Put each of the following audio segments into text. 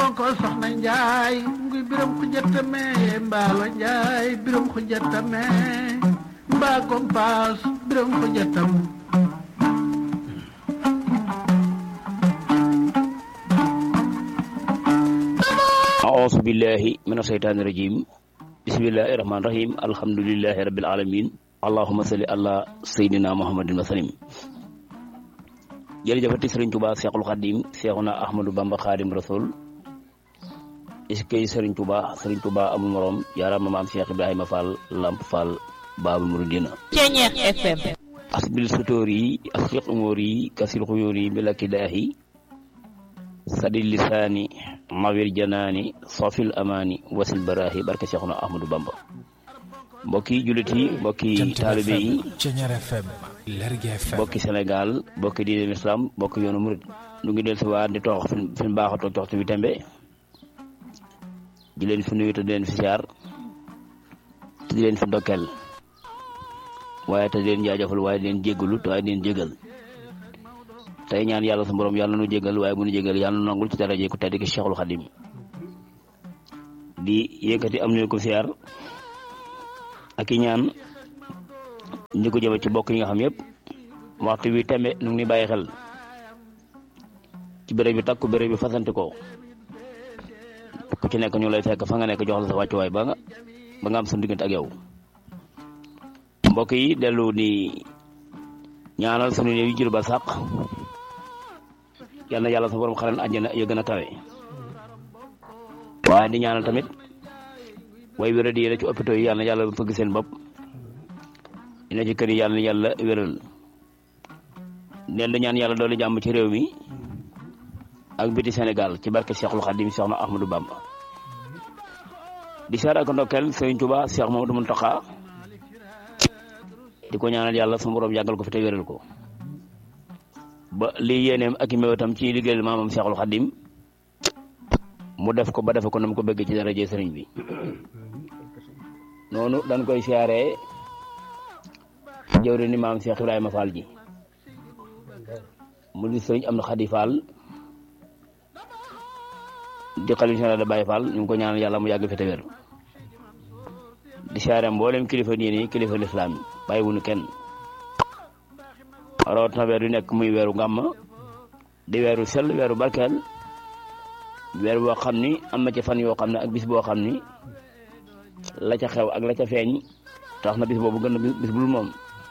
bonkol soxna njaay nguy biram xujatame mbaalo njaay biram xujatame mbaa kompas biram xujatam أعوذ بالله من الشيطان الرجيم بسم الله الرحمن الرحيم الحمد لله رب العالمين اللهم صل على سيدنا محمد وسلم jërëjëfati Sëriñ Tuubaa Seexul Xadiim Seexuna Ahmadu Bamba Xaadim Rasul iskay Sëriñ Tuubaa Sëriñ Tuubaa amul morom jaaraama maam Cheikh Ibrahima Fall Lamp Fall Baabul Muridina Ceñeex FM asbil sutóor yi asfiq umóor yi kasil xuyóor yi bilaki daahi sadil lisaani mawir janaani sofil amaani wasil baraahi barke Seexuna Ahmadu Bamba mbokki jullit yi mbokki taalibe yi Ceñeer FM Lergui FM mbokki Sénégal mbokki diine islam mbokki yoonu murid ñu ngi del si waat di toog fi fi mu baax a toog toxtu bi tembe di leen fi nuyu te di leen fi siyaar te di leen fi ndokkeel waaye te di leen jaajëfal waaye di leen jéggalu te waaye di leen jégal tey ñaan yàlla sa borom yàlla nu jégal waaye bu nu jégal yàlla nu nangul ci daraje ku tedd ki Cheikhul Khadim di yëkkati am nuyu ko siyaar ak i ñaan ñi ko jëme ci bokk yi nga xam yëpp waxtu wi tembe nu ngi ni bàyyi xel ci béréb bi takku béréb bi fasante ko ku ci nekk ñu lay fekk fa nga nekk jox la sa wàccuwaay ba nga ba nga am sa diggante ak yow mbokk yi dellu di ñaanal sunu néew yi jël ba sàq yal na yàlla sa borom xaran àjjana ya gën a kawe waaye di ñaanal tamit way wéra di yéene ci hôpitaux yi yal na yàlla fëgg seen bopp dina ci kër yi yàlla na yàlla wéral neen da ñaan yàlla doole jàmm ci réew mi ak biti Sénégal ci barke Cheikhul Khadim Cheikh Ahmadou Bamba di seer ak ndokkeel Serigne Touba Cheikh Mamadou Mountakha di ko ñaanal yàlla sama borom yàggal ko fi te wéral ko ba lii yéeneem ak i méwatam ci liggéeyal maamam Cheikhul Khadim mu def ko ba defe ko na mu ko bëgg ci daraje sëriñ bi noonu dañ koy siyaaree jëwri ni maam Cheikh Ibrahima Fall ji mu di sëriñ am na Xadi Fall di xalif général de Baye Fall ñu ngi ko ñaanal yàlla mu yàgg fi te wér di siyaare mboolem kilifa diine yi kilifa lislaam yi bàyyi wuñu kenn rawat na weer yu nekk muy weeru ngàmm di weeru sell weeru barkeel weer boo xam ni am na ci fan yoo xam ne ak bis boo xam ni la ca xew ak la ca feeñ tax na bis boobu gën a bis bul moom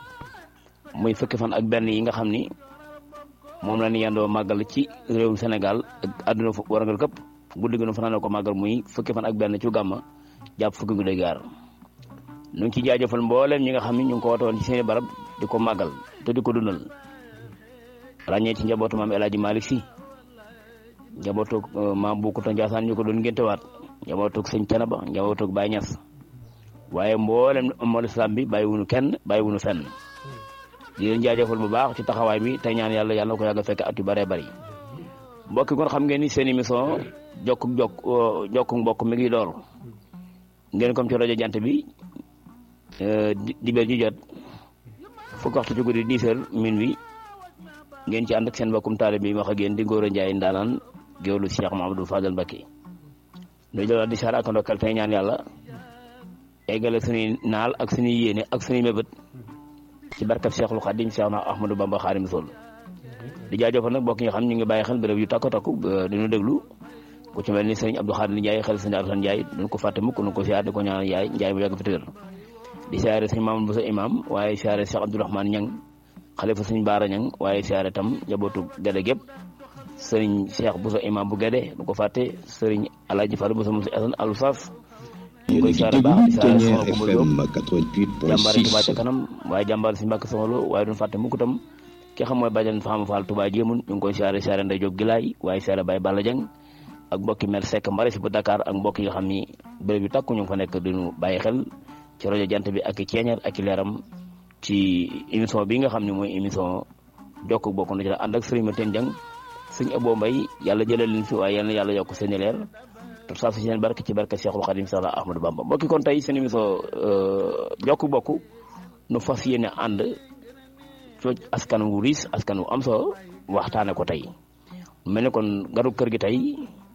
muy fukki fan ak benn yi nga xam ni moom la ñu yendoo màggal ci réewum Sénégal ak àdduna warangal këpp guddi gënu fanaane ko màggal muy fukki fan ak benn ci gàmma jàpp fukki guddi gaar ñu ngi ci jaajëfal mbooleem ñi nga xam ni ñu ngi ko watoon ci seeni barab di ko màggal te di ko dundal ràññee ci njabootu maam El Hadji Malick Sy njabootu maam Boukounta Ndiassane ñu ko doon ngéntewaat njabootu sëñ Canaba njabootu Baye Niass waaye mboolem ummal islam bi bàyyi wuñu kenn bàyyi wuñu fenn di leen jaajëfal bu baax ci taxawaay bi tey ñaan yàlla yàlla na ko yàgg a fekk at yu bëree bëri mbokki kon xam ngeen ni seen émission jokk jokk jokk mbokk mi ngi door ngeen comme ci rajo jant bi dibéer ji jot fukki waxtu ci guddi dix heures minuit ngeen ci ànd ak seen mbokkum taalibe bi wax ak yéen di Ngóora Njaay ndaanaan géwlu Cheikh Mahamadou Fadal Mbacké ñu jëlaat di saar ak ndokkal tey ñaan yàlla eggale suñuy naal ak suñuy yéene ak suñuy mébét ci barkab Cheikhul Khadim Cheikh na Ahmadou Bamba Xaadimu Rasuul di jaajëfal nag mbokk yi nga xam ñu ngi bàyyi xel béréb yu takku takku diñu déglu ku ci mel ni sëriñ Abdou Khadir Ndiaye xel sëriñ Alassane Ndiaye duñ ko fàtte mukk nu ko siyaar di ko ñaanal yaay Ndiaye mu yàgg fi tëgër di siyaare sëriñ Mamadou Bousso imam waaye siyaare Cheikh Abdourahmane Niang xalifa sëriñ Baara Niang waaye siyaare tam njabootu Gede gépp sëriñ Cheikh Bousso imam bu Gede du ko fàtte sëriñ Alaaji Fall Bousso Moussa Assane Alou Saf ñu koy siyaare baax di siyaare soxna Koumba Diop jàmbaare Touba ca kanam waaye jàmbaare si Mbàkke Soxna Lo waaye duñ fàtte mukk tam ki xam mooy bàjjan Fama Fall Touba jéemun ñu ngi koy siyaare siyaare Ndey Diop Gilaay waaye siyaare Baye Balla Dieng ak mbokki mer Seck mbari si bu Dakar ak mbokk yi nga xam ni béréb yu takku ñu ngi fa nekk diñu bàyyi xel ci rajo jant bi ak i ceeñeer ak i leeram ci émission bi nga xam ne mooy émission jokk bokk na ci la ànd ak sëriñ Mateen Jang sëñ Abo Mbay yàlla jëlal leen fi waaye yal na yàlla yokk seen leer te saa su seen barke ci barke Cheikhul Khadim Sala Ahmadou Bamba mbokki kon tey seen émission jokk bokk nu fas yéene ànd cooj askan wu riis askan wu am solo waxtaane ko tey mel ni kon garu kër gi tey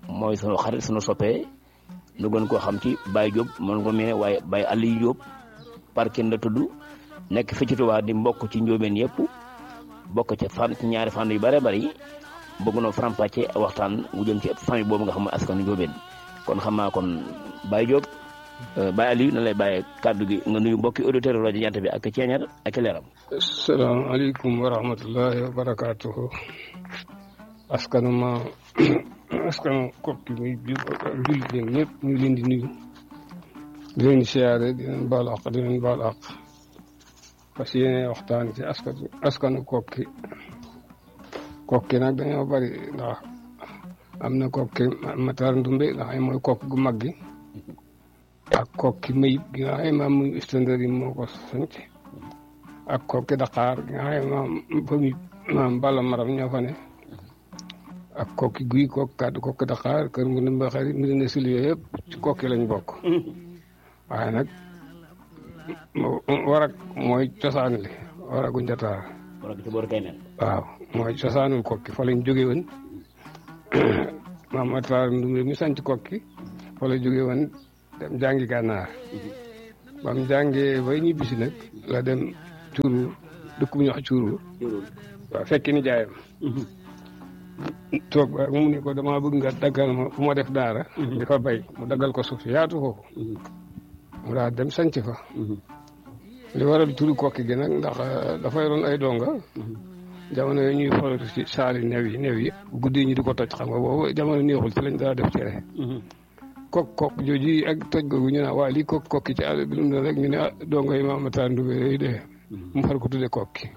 mooy sunu xarit sunu soppee nu gën koo xam ci Baye Diop mën ko mene waaye Baye Aliou Diop parkin la tudd nekk fi ci Tuubaa di mbokk ci njóobeen yëpp bokk ci fan ci ñaari fànn yu bare bari bëgg noo faram-fàcce waxtaan wu jëm ci famille boobu nga xam ne askanu njóobeen kon xam naa kon Baye Diop Baye Aliou na lay bàyyee kàddu gi nga nuyu mbokki auditeur rajo Jant bi ak ceeñar ak leeram salaamaaleykum wa rahmatullahi wa barakaatuhu askanu ma askanu kokki muy jullit ñi ñëpp ñu ngi leen di nuyu di leen di siyaare di leen baal àq di leen baal àq parce que yéene waxtaan ci askanu askanu kokki kokki nag dañoo bari ndax am na kokki Matar Ndumbe nga xam mooy kokki gu mag gi ak kokki mayib gi nga xam maam muy istandar yi moo ko sanc ak kokki Dakar gi nga xam maam famille maam Balla Maram ñoo fa ne ak kokki guy kokki kàddu kokki Dakar kër mu ndimba xarit mi ne sil yooyu yëpp ci kokki lañ bokk waaye nag warak mooy cosaan li waragu njataar waaw mooy cosaanul kokki fa lañ jóge woon maam Matar Ndumbe mi sanc kokki fa la jóge woon dem jàngi gànnaar ba mu jàngee bay ñibbisi nag la dem cuuru dëkk bu ñuy wax cuuru waaw fekki ni jaayam toog ba mu ne ko damaa bëgg nga daggal ma fu ma def daara di fa bay mu daggal ko suuf yaatu foofu mu daal dem sanc fa li waral turu kokki gi nag ndax dafa yoroon ay donga jamono yooyu ñuy xoolatu ci saali new yi new yi guddi ñu di ko toj xam nga boobu jamono neexul ci lañ daa def cere kok kok jooju ak toj googu ñu naan waa lii kok kokki ci àll bi lu mu doon rek ñu ne dongo yi Maam Matar Ndumbe yooyu dee mu far ko tudde kokki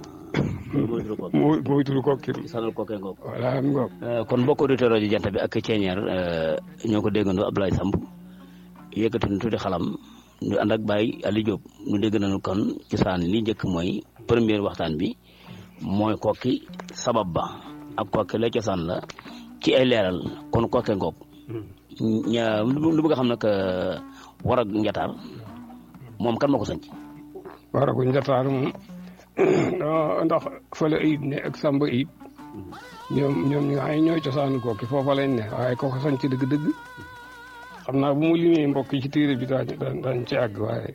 mooy mooy turu kokki sanal kokkee ngoog voilà am ngoog kon mbokk auditeur rajo Jant bi ak ceeñeer ñoo ko déggandoo Abdoulaye Samb yëkkati nu tuuti xalam ñu ànd ak Baye Aliou Diop ñu dégg nañu kon ci saan li njëkk mooy première waxtaan bi mooy kokki sabab ba ak kokki la cosaan la ci ay leeral kon kokke ngoog ña lu bëgg a xam nag war ak njataar moom kan moo ko sanc waragu njataar moom ndax fële ayib ne ak samba ayib ñoom ñoom ñi nga xam ne ñooy cosaanu kokki foofa lañ ne waaye ko ko sanc dëgg-dëgg xam naa bu mu limee mbokk yi ci téere bi daañu daañu ci àgg waaye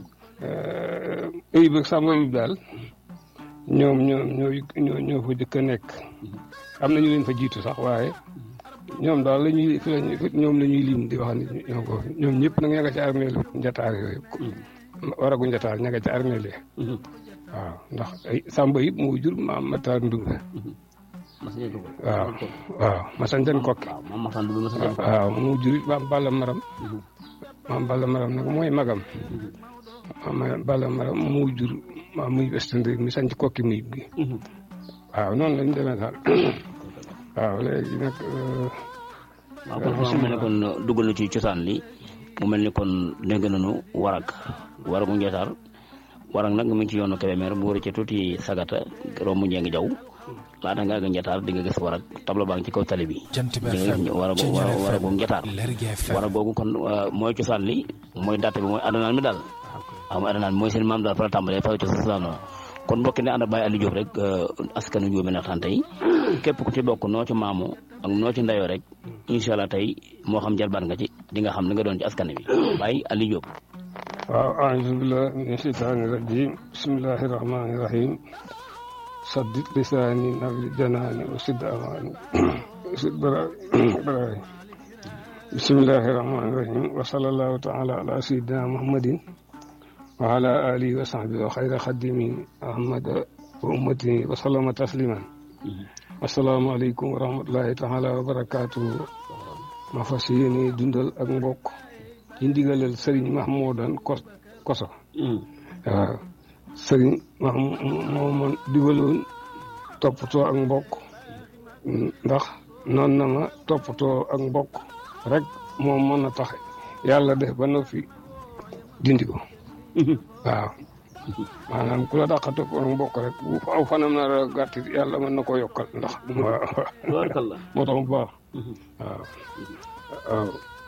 ayib ak samba ayib daal ñoom ñoom ñoo ñoo ñoo fa jëkk a nekk am na ñu leen fa jiitu sax waaye ñoom daal la ñuy fi lañuy ñoom la ñuy lim di wax ni ñoo ko ñoom ñëpp nag ña nga ci armeel njataar yooyu waragu njataar ña nga ci armeel yi waaw ndax ay sàmba yëpp moo jur maam Matar Ndumbe waaw waaw masanten kokki waaw moo jur maam Balla Maram maam Balla Maram nag mooy magam maam Balla Maram moo jur maam muy westandi mi sanc kokki muy gi waaw noonu lañ demee daal waaw léegi nag waaw kon xam mel ne kon duggal na ci cosaan li mu mel ni kon dégg nañu warag waragu njataar warag nag mu ngi ci yoonu Kébémer bu wëree ci tuuti sagata romb njee ngi jaw laata nga àgg njataar di nga gis warag tableau baa ngi ci kaw tali bi Jant bi di nga FM gis waragu waragu njataar Lergui FM warag googu kon mooy cosaan li mooy date bi mooy adanaan mi daal waaw mooy adanaan mooy seen maam daal fa la tàmbalee fa la cosaan kon mbokki ne ànd ak Baye Aliou Diop rek askanu Njóobeen waxtaan tey képp ku ci bokk noo ci maamu ak noo ci ndayoo rek incha allah tey moo xam jalbaat nga ci di nga xam li nga doon ci askan bi Baye Aliou Diop waaw aouzu billahi min shaytaani rajim bismillahi rahmani rahim saddid lisaani nawil janaani wa sid amaani sid baraay bismillahi rahmani rahim wa sallallahu taala ala sayyidina muhammadin wa ala alihi wa sahbihi wa xayra xadimi ahmad wa ummatihi wa sallama tasliman assalaamu aleykum wa rahmatullahi taala wa barakatuhu ma fas yéene dundal ak mbokk ci ndigalal sëriñ Mahmoudan kos koso waaw sëriñ Mah moo ma digaloon toppatoo ak mbokk ndax noon na ma toppatoo ak mbokk rek moom mën a tax yàlla def ba noppi dindi ko waaw maanaam ku la dàqa topp ak mbokk rek bu aw fanam na la gàtt yàlla mën na ko yokkal ndax waaw moo tax mu baax waaw waaw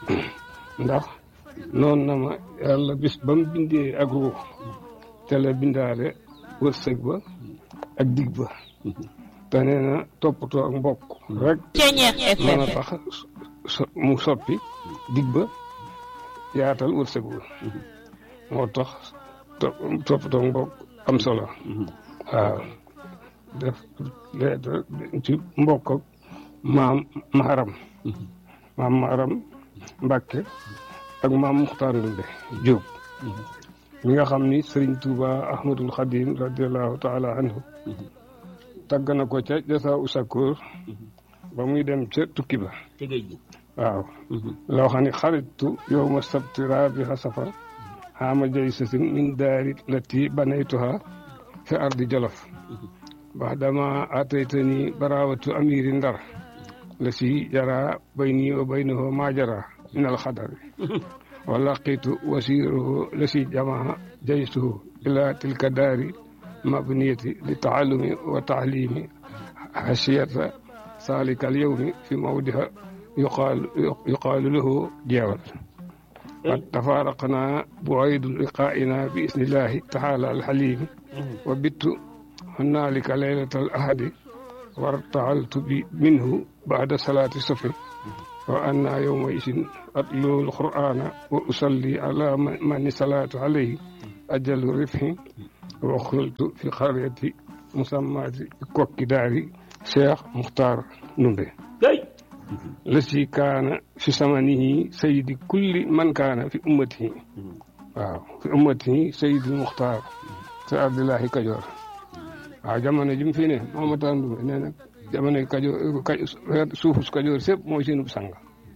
ndax noonu na ma yàlla bis ba mu bindee ak ruux te la bindaale wërsëg ba ak dig ba te nee na toppatoo ak mbokk rek mën a tax so mu soppi dig ba yaatal wërsëg ba moo tax to- toppatoo mbokk am solo waaw def leetar ci mbokk ak maam maharam maam maharam Mbàkke ak maam Muxtaar Ndumbe Jóob mi nga xam ni Sëriñ Tuuba Ahmadul Xadim radiallahu taala anhu tagg na ko ca jasa u sakkoor ba muy dem ca tukki ba ci géej gi waaw loo xam ne xaritu yow ma sabti raabiha safar xaama jay sasin min daari lati banaytuha fi ardi jolof bax dama ataytani barawatu amiri ndar la si jara bayni wa baynahu ma jara min alxadari wa laqitu wasiruhu la si jamaa jaysuhu ila tilka daari mabniyati li taalumi wa taalimi hasiyata salika alyawmi fi mawdiha yuqaalu yuqaalu lahu jeewal قد تفارقنا بعيد لقائنا بإذن الله تعالى الحليم وبت هنالك ليلة الأحد وارتعلت بي- منه بعد صلاة الصبح وأنا يومئذ أتلو القرآن وأصلي على من من صلاة عليه أجل رفح وخلت في قرية مسمى كوكي داري شيخ مختار نوبي tey الذي كان في زمنه سيد كل من كان في أمته waaw fi ummati Seydou Muxtaar sa Abdullahi Kajoor waaw jamono ji mu fi ne Mamadou Ndoumbe nee na jamono Kajoor ka suufu Kajoor sépp mooy seenub sang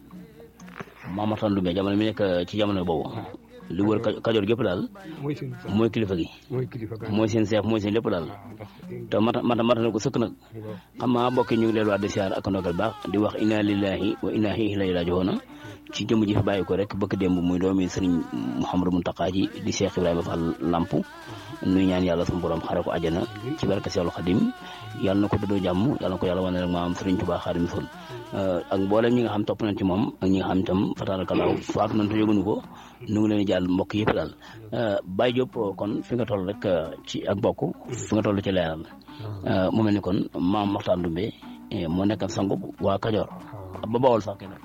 Maam Maxtaar Ndumbe jamono mi nekk ci jamono boobu li wër Ka- Kajoor gépp daal mooy seenub sang mooy kilifa gi mooy kilifa ga mooy seen seef mooy seen lépp daal waaw ndax te mata mata mata na ko sëkk nag xam nga mbokk yi ñu ngi leen waat di siyaar ak ndogal baax di wax inna lillahi wa inna ilayhi raaji'uun ci jëmm ji fi bàyyi ko rek bëkk démb muy doomi sëriñ Mouhamadou Mountakha ji di Cheikh Ibrahima Fall Lamp nuy ñaan yàlla suñu borom xare ko àjjana ci barke Seexul Xadim yàlla na ko dëddoo jàmm yàlla na ko yàlla wane rek maam sëriñ Tuubaa Xaadimu Rasuul ak mboolem ñi nga xam topp nañ ci moom ak ñi nga xam itam fataarakallaahu faatu nañ te yëguñu ko nu ngi leen di jàll mbokk yëpp daal Baye Diop kon fi nga toll rek ci ak bokk fi nga toll ci leeral mu mel ni kon maam Maxtaar Ndumbe moo nekk sangub waa Kajoor ba Bawol sax kenn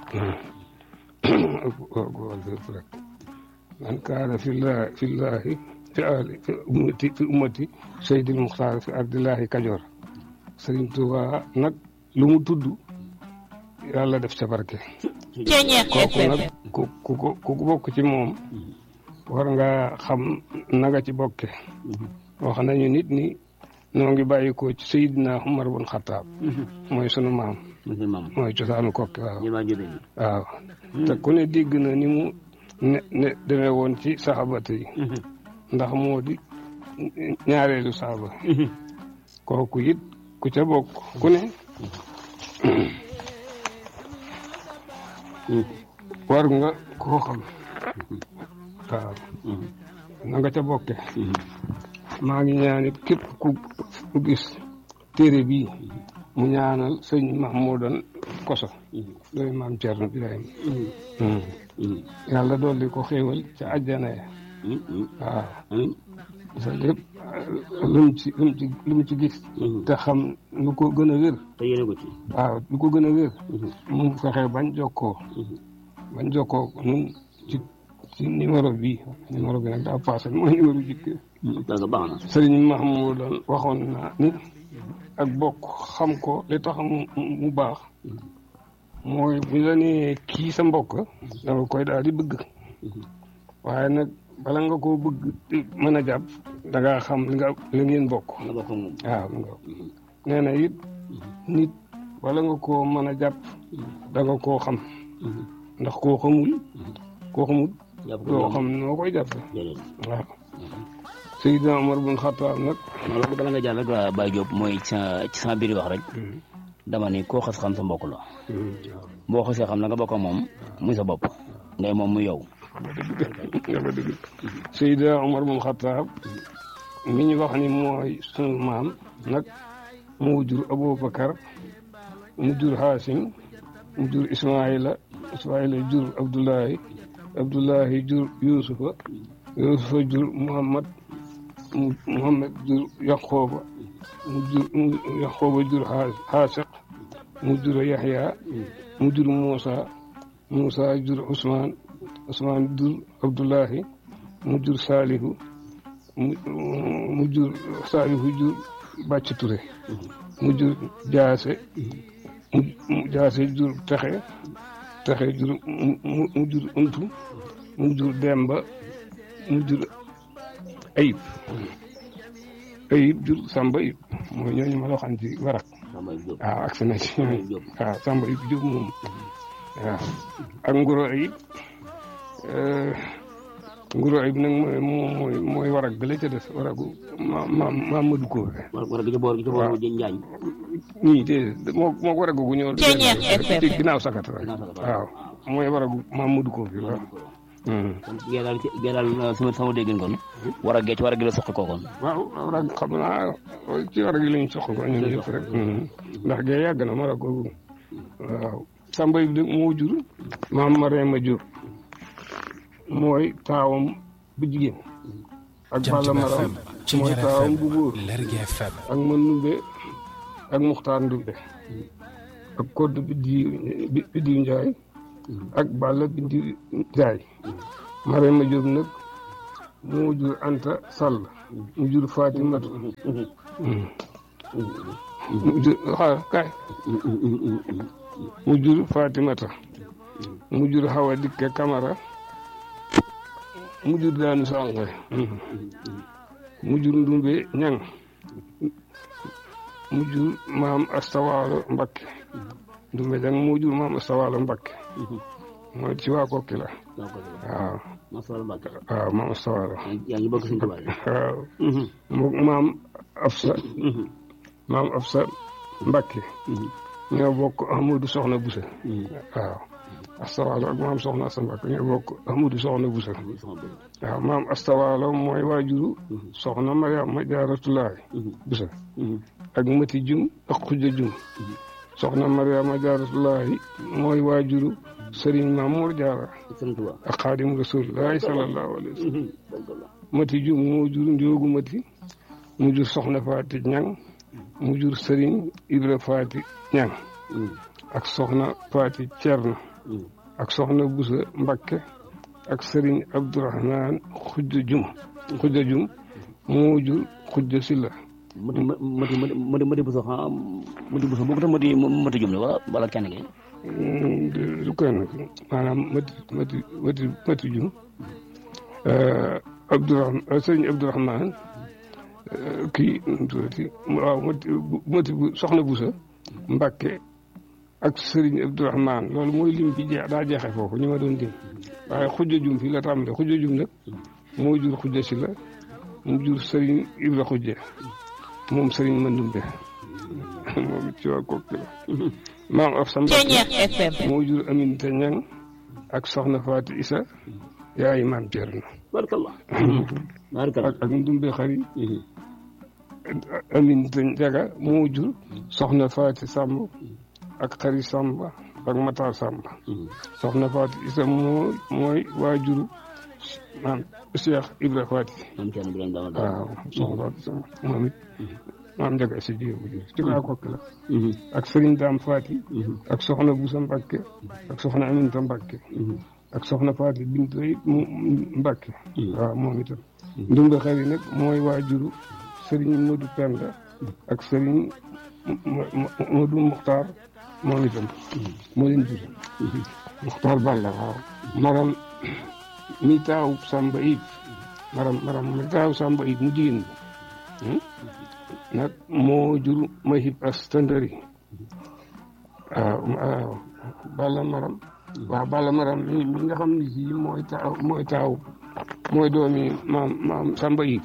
góor fépp rek man kaana fi llahi fi llahi fi ali fi ummati fi ummati Seydil Muxtaar fi ardillahi Kajoor Sëriñ Tuuba nag lu mu tudd yàlla def ca barke Ceñeex kooku FM nag ku ku ko ku bokk ci moom war nga xam naga ci bokke wax nañu nit ni noo ngi bàyyi ko ci Seydina Umar bun Xataab mooy sunu maam monsieur maam mooy cosaanu kokki waaw ñu maa jóbee waaw te ku ne dégg na ni mu ne ne demee woon ci saxaabata yi ndax moo di ñaareelu saaba kooku it ku ca bokk ku ne war nga koo xam waaw na nga ca bokke maa ngi ñaan it képp ku ku gis téere bii mu ñaanal sëñ Mahmoudan Koso dooy maam Cerno Birahim yàlla dolli ko xéewal ca àjjana ya waaw sa lépp lu mu ci lu mu ci lu mu ci gis te xam lu ko gën a wér te yéene ko ci waaw lu ko gën a wér mu fexe bañ jokkoo bañ jokkoo nun ci ci numéro bi numéro bi nag daa passé mooy numéro jikk danga baax na sëriñ Mahmoudan waxoon naa ni ak bokk xam ko li tax mu mu baax mooy bu la nee kii sa mbokk da nga koy daal di bëgg waaye nag bala nga koo bëgg di mën a jàpp da ngaa xam li nga li ngeen bokk nga bokk ak moom waaw nga nee na it nit bala nga koo mën a jàpp da nga koo xam ndax koo xamul koo xamul jàpp ko doo yomb. xam noo koy jàppe déedéet waaw Seydina Omar bun Xattaab nag loolu bala nga jàll rek waa Baye Diop mooy ci sa ci sama biir wax rek dama ni koo xas xam sa mbokk la boo xasee xam la nga bokk ak moom muy sa bopp ngay moom muy yow nga dëgg Seydina Omar bun Xattaab mi ñu wax ni mooy sunu maam nag moo jur Aboubacar mu jur Haasim mu jur Ismaïla Ismaïla jur Abdullahi Abdullahi jur Yuusufa Yuusufa jur Muhammad mu Muhammad jur Yaqooba mu jur mu Yaqooba jur Haasiq mu jur Yaxya mu jur Muusa Moussa jur Ousmane Ousmane jur Abdullahi mu jur Saalihu mu mu jur Saalihu jur Bàcc Ture mu jur Jaase mu mu Jaase jur Texe Texe jur mu mu mu jur Untu mu jur Demba mu jur Ayib Ayib jur Samba Ayib mooy ñooñu ma la waxan ci warak Samba Diop waaw ak na ci Ayib Diop. waaw Samba Ayib Diop moom waaw ak Nguro Ayib eh, Nguro Ayib nag mooy mooy mooy warak gële ca des waragu ma ma Mamadou Kobe war war gi ci boor gi ci boor Waaw. jën njaañ nii te moo moo waragu gu ñëw Ceeñeex FM. ci ginnaaw sakat rek Ginnaaw sakat, waaw mooy waragu Mamadou Kobe waaw Hmm. kon gee daal ci gee daal sama sama déggin kon war a gee ci war a gi la soqi koo kon waaw warag xam naa ci warag yi lañ soq ko ñun ñëpp rek Hmm. ndax gee yàgg na mara googu waaw Samba Ayib de moo jur maam Marema Diop mooy taawam bu jigéen ak Balla Jamjam Maram FM ci mooy Ñaar taawam FM bu góor Lergui FM ak ma Ndumbe ak Muxtaar Ndumbe ak Kodd Biddi Biddi Njaay ak Balla Biddi Njaay Marema Diop nag moo jur Anta Sall mu jur Fatimatu mu jur xaar kaay mu jur Fatimata mu jur Hawa Dikke Kamara mu jur Daanu Sànqe mu jur Ndumbe Ñang mu jur maam Astawaalo Mbakke Ndumbe Ñang moo jur maam Astawaalo Mbakke mooy ci waa Kokki la waaw masala Mbàkke waaw maam Astawaalo yaa ngi bokk suñu tubaab waaw moom maam Afsa maam Afsa Mbakke ñoo bokk Amadou Soxna Busa waaw Astawaalo ak maam Soxna Asa Mbakke ñoo bokk Amadou Soxna Busa waaw maam Astawaalo mooy waajuru Soxna Mariama Jaaratulaay Busa ak Mati Jum ak Xuja Jum Soxna Mariama Jaaratulaay mooy waajuru Sëriñ Mamour Jaara sëñ Tuubaa ak Xaadim Rasuulillaahi sallallahu alayhi wa sallam Mati Jum moo jur Njoogu Mati mu jur Soxna Faati Ñang mu jur Sëriñ Ibra Faati Ñang ak Soxna Faati Cerno ak Soxna Busa Mbakke ak Sëriñ Abdourahman Xujja Jum Xujja Jum moo jur Xujja Silla mati mati mati mati bu so xam mati bu so bokk tam mati mati jum ne wala wala kenn ki du koy nag maanaam mati mati mati mati jum Abdourahman Sëriñ Abdourahman kii nu mu tuddati waaw mati mati bu soxna Busa Mbakke ak Sëriñ Abdourahman loolu mooy lim bi jeex daa jeexee foofu ñu ma doon dim waaye xujja jum fii la tàmbalee xujja jum nag moo jur xujja si la mu jur Sëriñ Ibra xujja moom Sëriñ Mandumbe moom it ci waa Kokki la maam af sam Ceeñeex FM moo jur Aminata Ñang ak soxna Faati Isa yaayi maam Cerno barakallah barakallah ak ak Ndumbe xari Aminata Njaga moo jur soxna Faati Samb ak xari Samb ak Matar Samb soxna Faati Isa moo mooy waajuru maam Cheikh Ibra Faati am kenn bu leen dama dama waaw soxna Faati Samb moom it maam Njaga si jiw bu jur ci waa Kokki la ak Sëriñ Daam Faati ak soxna Busa Mbakke ak soxna Aminata Mbakke ak soxna Faati Bintu it mu Mbakke waaw moom itam ndumbe xari nag mooy waajuru Sëriñ Modou Penda ak Sëriñ Modou Muxtaar moom itam moo leen jur Muxtaar Balla waaw maram mi taaw Samba Ib maram maram mi taaw Samba Ib mu jigéen bi nag moo jur Mahib as Tandari waaw waaw Balla Maram waaw Balla Maram mi mi nga xam ne si mooy taaw mooy taaw mooy doomi maam maam Samba Yip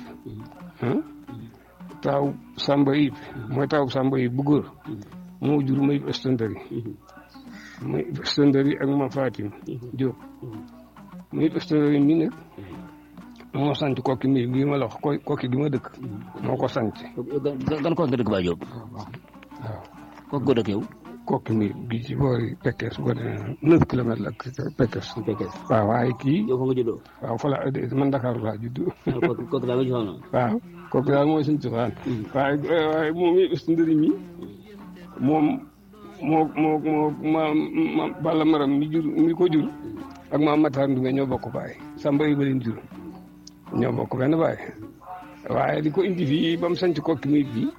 taaw Samba Yip mooy taaw Samba Yip bu góor moo jur Mahib as Tandari Mahib as Tandari ak ma Fatim Diop Mahib as Tandari mi nag moo sant kokki mi gi ma la wax ko kokki gi ma dëkk moo ko sant gan ko nga dëkk ba Jóob waaw ko ko dëkk yow kokki mi gi ci boori Pekes boo demee neuf kilomètres la ak Pekes Pekes waaw waaye kii yow fa nga juddoo waaw fa la man Dakar laa judd ko ko daa nga ci soxna waaw kooku daal mooy suñu cosaan waaye waaye moom mi ëst ndëri mi moom moo moo moo ma ma Balla Maram mi jur mi ko jur ak maam Matar Ndume ñoo bokk baay Samba yi ba leen jur ñoo bokk benn baay waaye di ko indi fii ba mu sanc kokki muy fii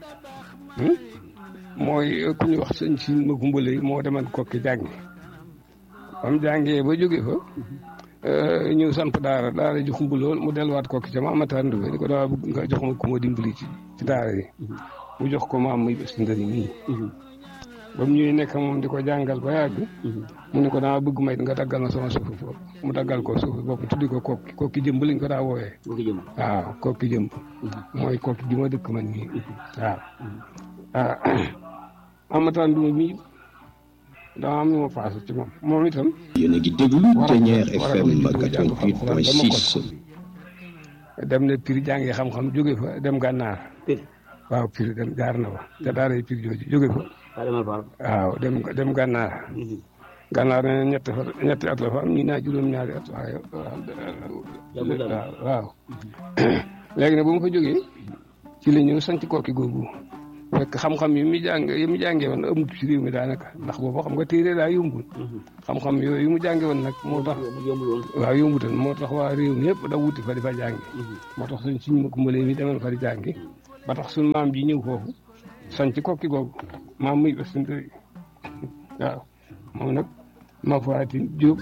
mooy ku ñu wax sëñ si ma kumbale moo demal kokki jàngi ba mu jàngee ba jóge fa ñëw samp daara daara ji xumb lool mu delluwaat kokki ca maam Matar Ndume ni ko dama bëgg nga jox ma ku ma dimbali ci ci daara yi mu jox ko maam muy bés ndëri nii ba mu ñëwee nekk moom di ko jàngal ba yàgg mu ne ko dama bëgg may nga daggal ma sama suufu bopp mu daggal ko suufu bopp tuddi ko kokki kokki jëmb lañ ko daa woowee waaw kokki jëmb mooy kokki gi ma dëkk man nii waaw ah amataan duma mii dama am nu ma paase ci moom moom itam yéen a ngi déglu Ténière FM 88.6 dem na Pire jàngi xam-xam jóge fa dem gànnaar waaw Pire dem jaar na fa te daara yi Pire jooju jóge fa waaw dem dem gànnaar gànnaar ne ñetti fa ñetti at la fa am ñii naa juróom-ñaari at waaye waaw waaw léegi nag ba mu fa jógee ci la ñëw sanc kooki googu fekk xam-xam yi mu jàng yi mu jàngee woon amut ci réew mi daanaka ndax boobu xam nga téere daa yombul xam-xam yooyu yi mu jàngee woon nag moo tax waaw yombutoon moo tax waa réew mi yëpp da wuti fa di fa jàngi moo tax suñ suñ ma kumbalee mi demoon fa di jàngi ba tax suñ maam ji ñëw foofu sanc kokki googu maam muy bastantëri waaw moom nag ma faatim Jóob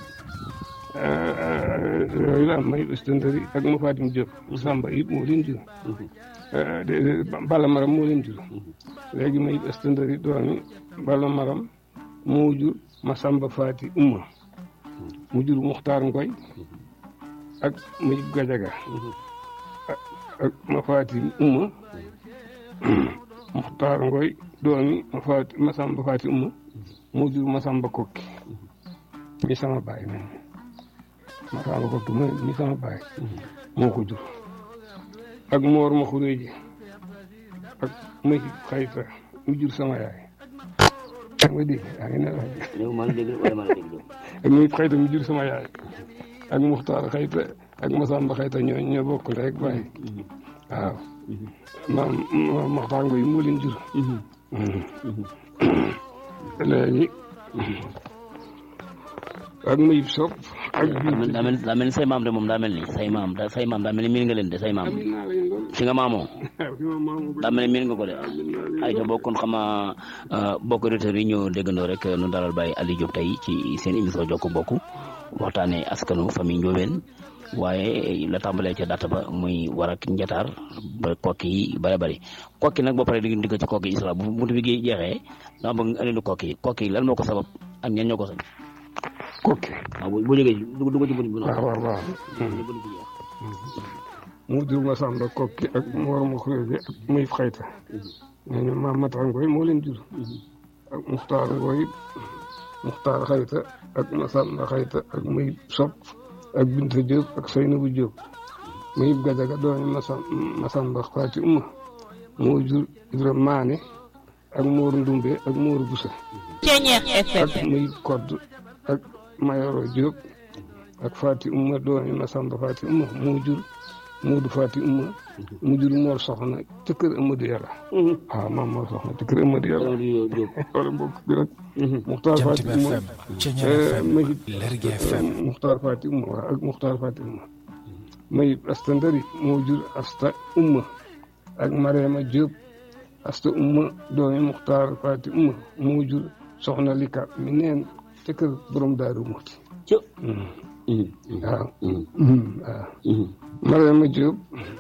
yooyu la may bastantëri ak ma faatim Jóob Samba yëpp moo leen jur Balla Maram moo leen jur léegi may bastantëri doomi Balla Maram moo jur ma Samba Faati Umma mu jur Muxtaar Ngoy ak muy Gajaga ak ma Faati Umma Muxtaar Ngoy doomi ma faati Masamba Faati Umma moo jur Masamba Kokki mi sama baay man Masamba Kokki mooy mi sama baay moo ko jur ak Moor ma xuréeji ak may xayta mu jur sama yaay yaa ngi dégg yaa ngi ne ak muy xayta mu jur sama yaay ak Muxtaar xayta ak Masamba xayta ñoo ñoo bokk rek baay waaw maam Muxtaar Ngoy moo leen jur léegi ak mayib sopp ak daa mel daa mel ni say maam de moom daa mel ni say maam da say maam daa mel ni miin nga leen de say maam fi nga maamoo daa mel ni miin nga ko de ay ta bokkoon xama bokk auditeurs yi ñoo déggandoo rek nu dalal Baye Aliou Diop tey ci seen émission Jokk Bokk waxtaane askanu famille Ndiobène waaye la tàmbalee ca data ba muy war ak njataar ba kokki yi bëri bëri kokki nag boo paree di di ko ci kokki islam bu buntu bi gi jeexee dama bëgg nga indi kokki kokki lan moo ko sabab ak ñan ñoo ko sañ kokki waaw bu jógee dugg dugg ci buntu bi waaw waaw waaw mu jur ma sàmba kokki ak moor ma xuréeji ak muy xayta ñooñu maam Matar Ngoy moo leen jur ak muxtaar Ngoy muxtaar xayta ak masamba xayta ak muy sopp ak Binta Diop ak Saynabu Diop muy Gajaga doomi Masam Masamba Faati Uma moo jur Ibra Maane ak Moor Ndumbe ak Moor Busa ak muy Kodd ak Mayoro Diop ak Faati Uma doomi Masamba Faati Uma moo jur Moodu Faati Uma mu jur Moor Soxna ca kër Amadou Yàlla waaw maam Moor Soxna ca kër Amadou Yàlla wala mbokk bi rek Muxtaar Faati Uma mayib Muxtaar Faati Uma waaw ak Muxtaar Faati Uma mayib Asta Ndari moo jur Asta Uma ak Mariama Diop Asta Uma doomi Muxtaar Faati Uma moo jur Soxna Lika mi neen ca kër borom Daaru Muxti waaw waaw Mariama Diop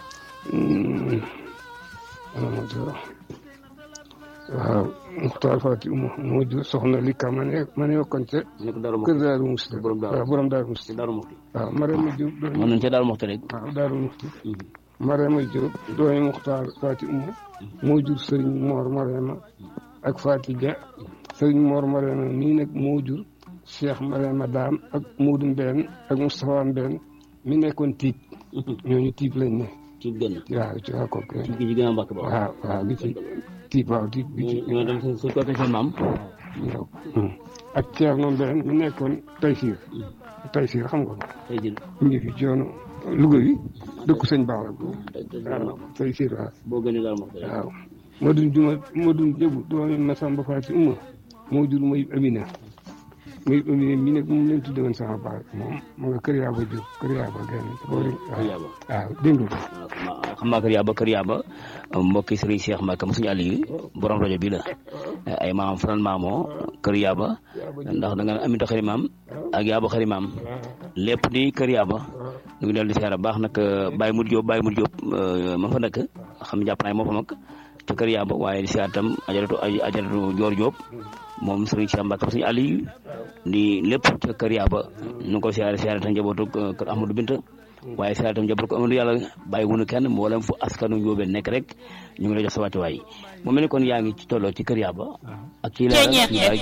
waaw Muxtaar Faati Uma moo jur soxna Lika ma ne ma ne kon ca kër Daaru Muxti waaw borom Daaru Muxti waaw Mariama Diop mën nañ ca Daaru Muxti rek waaw Daaru Muxti Mariama Diop doomi Muxtaar Faati Uma moo jur Sëriñ Moor Mariama ak Faati Dia Sëriñ Moor Mariama nii nag moo jur Cheikh Mariama Daam ak Moodu Mbeen ak Moustapha Mbeen mi nekkoon tiib ñooñu tiib lañ ne ci gën waaw ci waa kooku ci gi gën a mbàkk ba waaw waaw gi ci tiib waaw tiib gi ci ñoo dem su ko seen maam ak Thierno Mbeen mi nekkoon Taysiir Taysiir xam nga ko tey jii mu ngi fi coono Louga yi dëkku sëñ Baax la waaw Taysiir waaw boo gënee Daaru Muxti rek waaw Madun Juma Madun Jëbu doomi Masamba Faati Uma moo jur Mayib Amina Mayib Amina mii nag moom lañ tudde woon sama baay moom mu nga kër yaaba jóg kër yaaba genn boori kër yaaba waaw dégg nga xam naa kër yaaba kër yaaba mbokki sëriñ Cheikh Mbacke mu suñu àll yi borom rajo bi la ay maam faran maamoo kër yaaba ndax da nga aminta xëri maam ak yaaba xëri maam lépp di kër yaaba ñu ngi dellu di siyaara baax nag Baye Mour Diop Baye Mour Diop ma fa nekk xam jàpp naa moo fa mag te kër yaaba waaye di siyaar tam ajaratu ajaratu Joor Diop moom sëriñ Cheikh Mbacke mu suñu àll yi di lépp ca kër yaaba ñu ngi ko siyaare siyaare tam njabootu kër Ahmadou Binta waaye siyaare tam njabootu ko Amadou yàlla bàyyi wunu kenn mboolem fu askanu Njóobeen nekk rek ñu ngi lay jox sa wàccuwaay mu mel ni kon yaa ngi ci tolloo ci kër yaaba ak ci leeral ci baay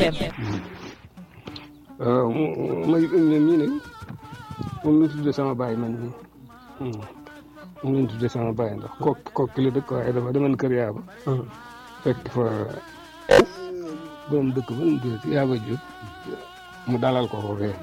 waaw Mayib Amina mii nag moom lañ tudde sama baay man mii moom lañ tudde sama baay ndax kok kokki la dëkk waaye dafa demoon kër yaaba fekk fa borom dëkk ba nu tuddati yaaba jóg mu dalal ko foofee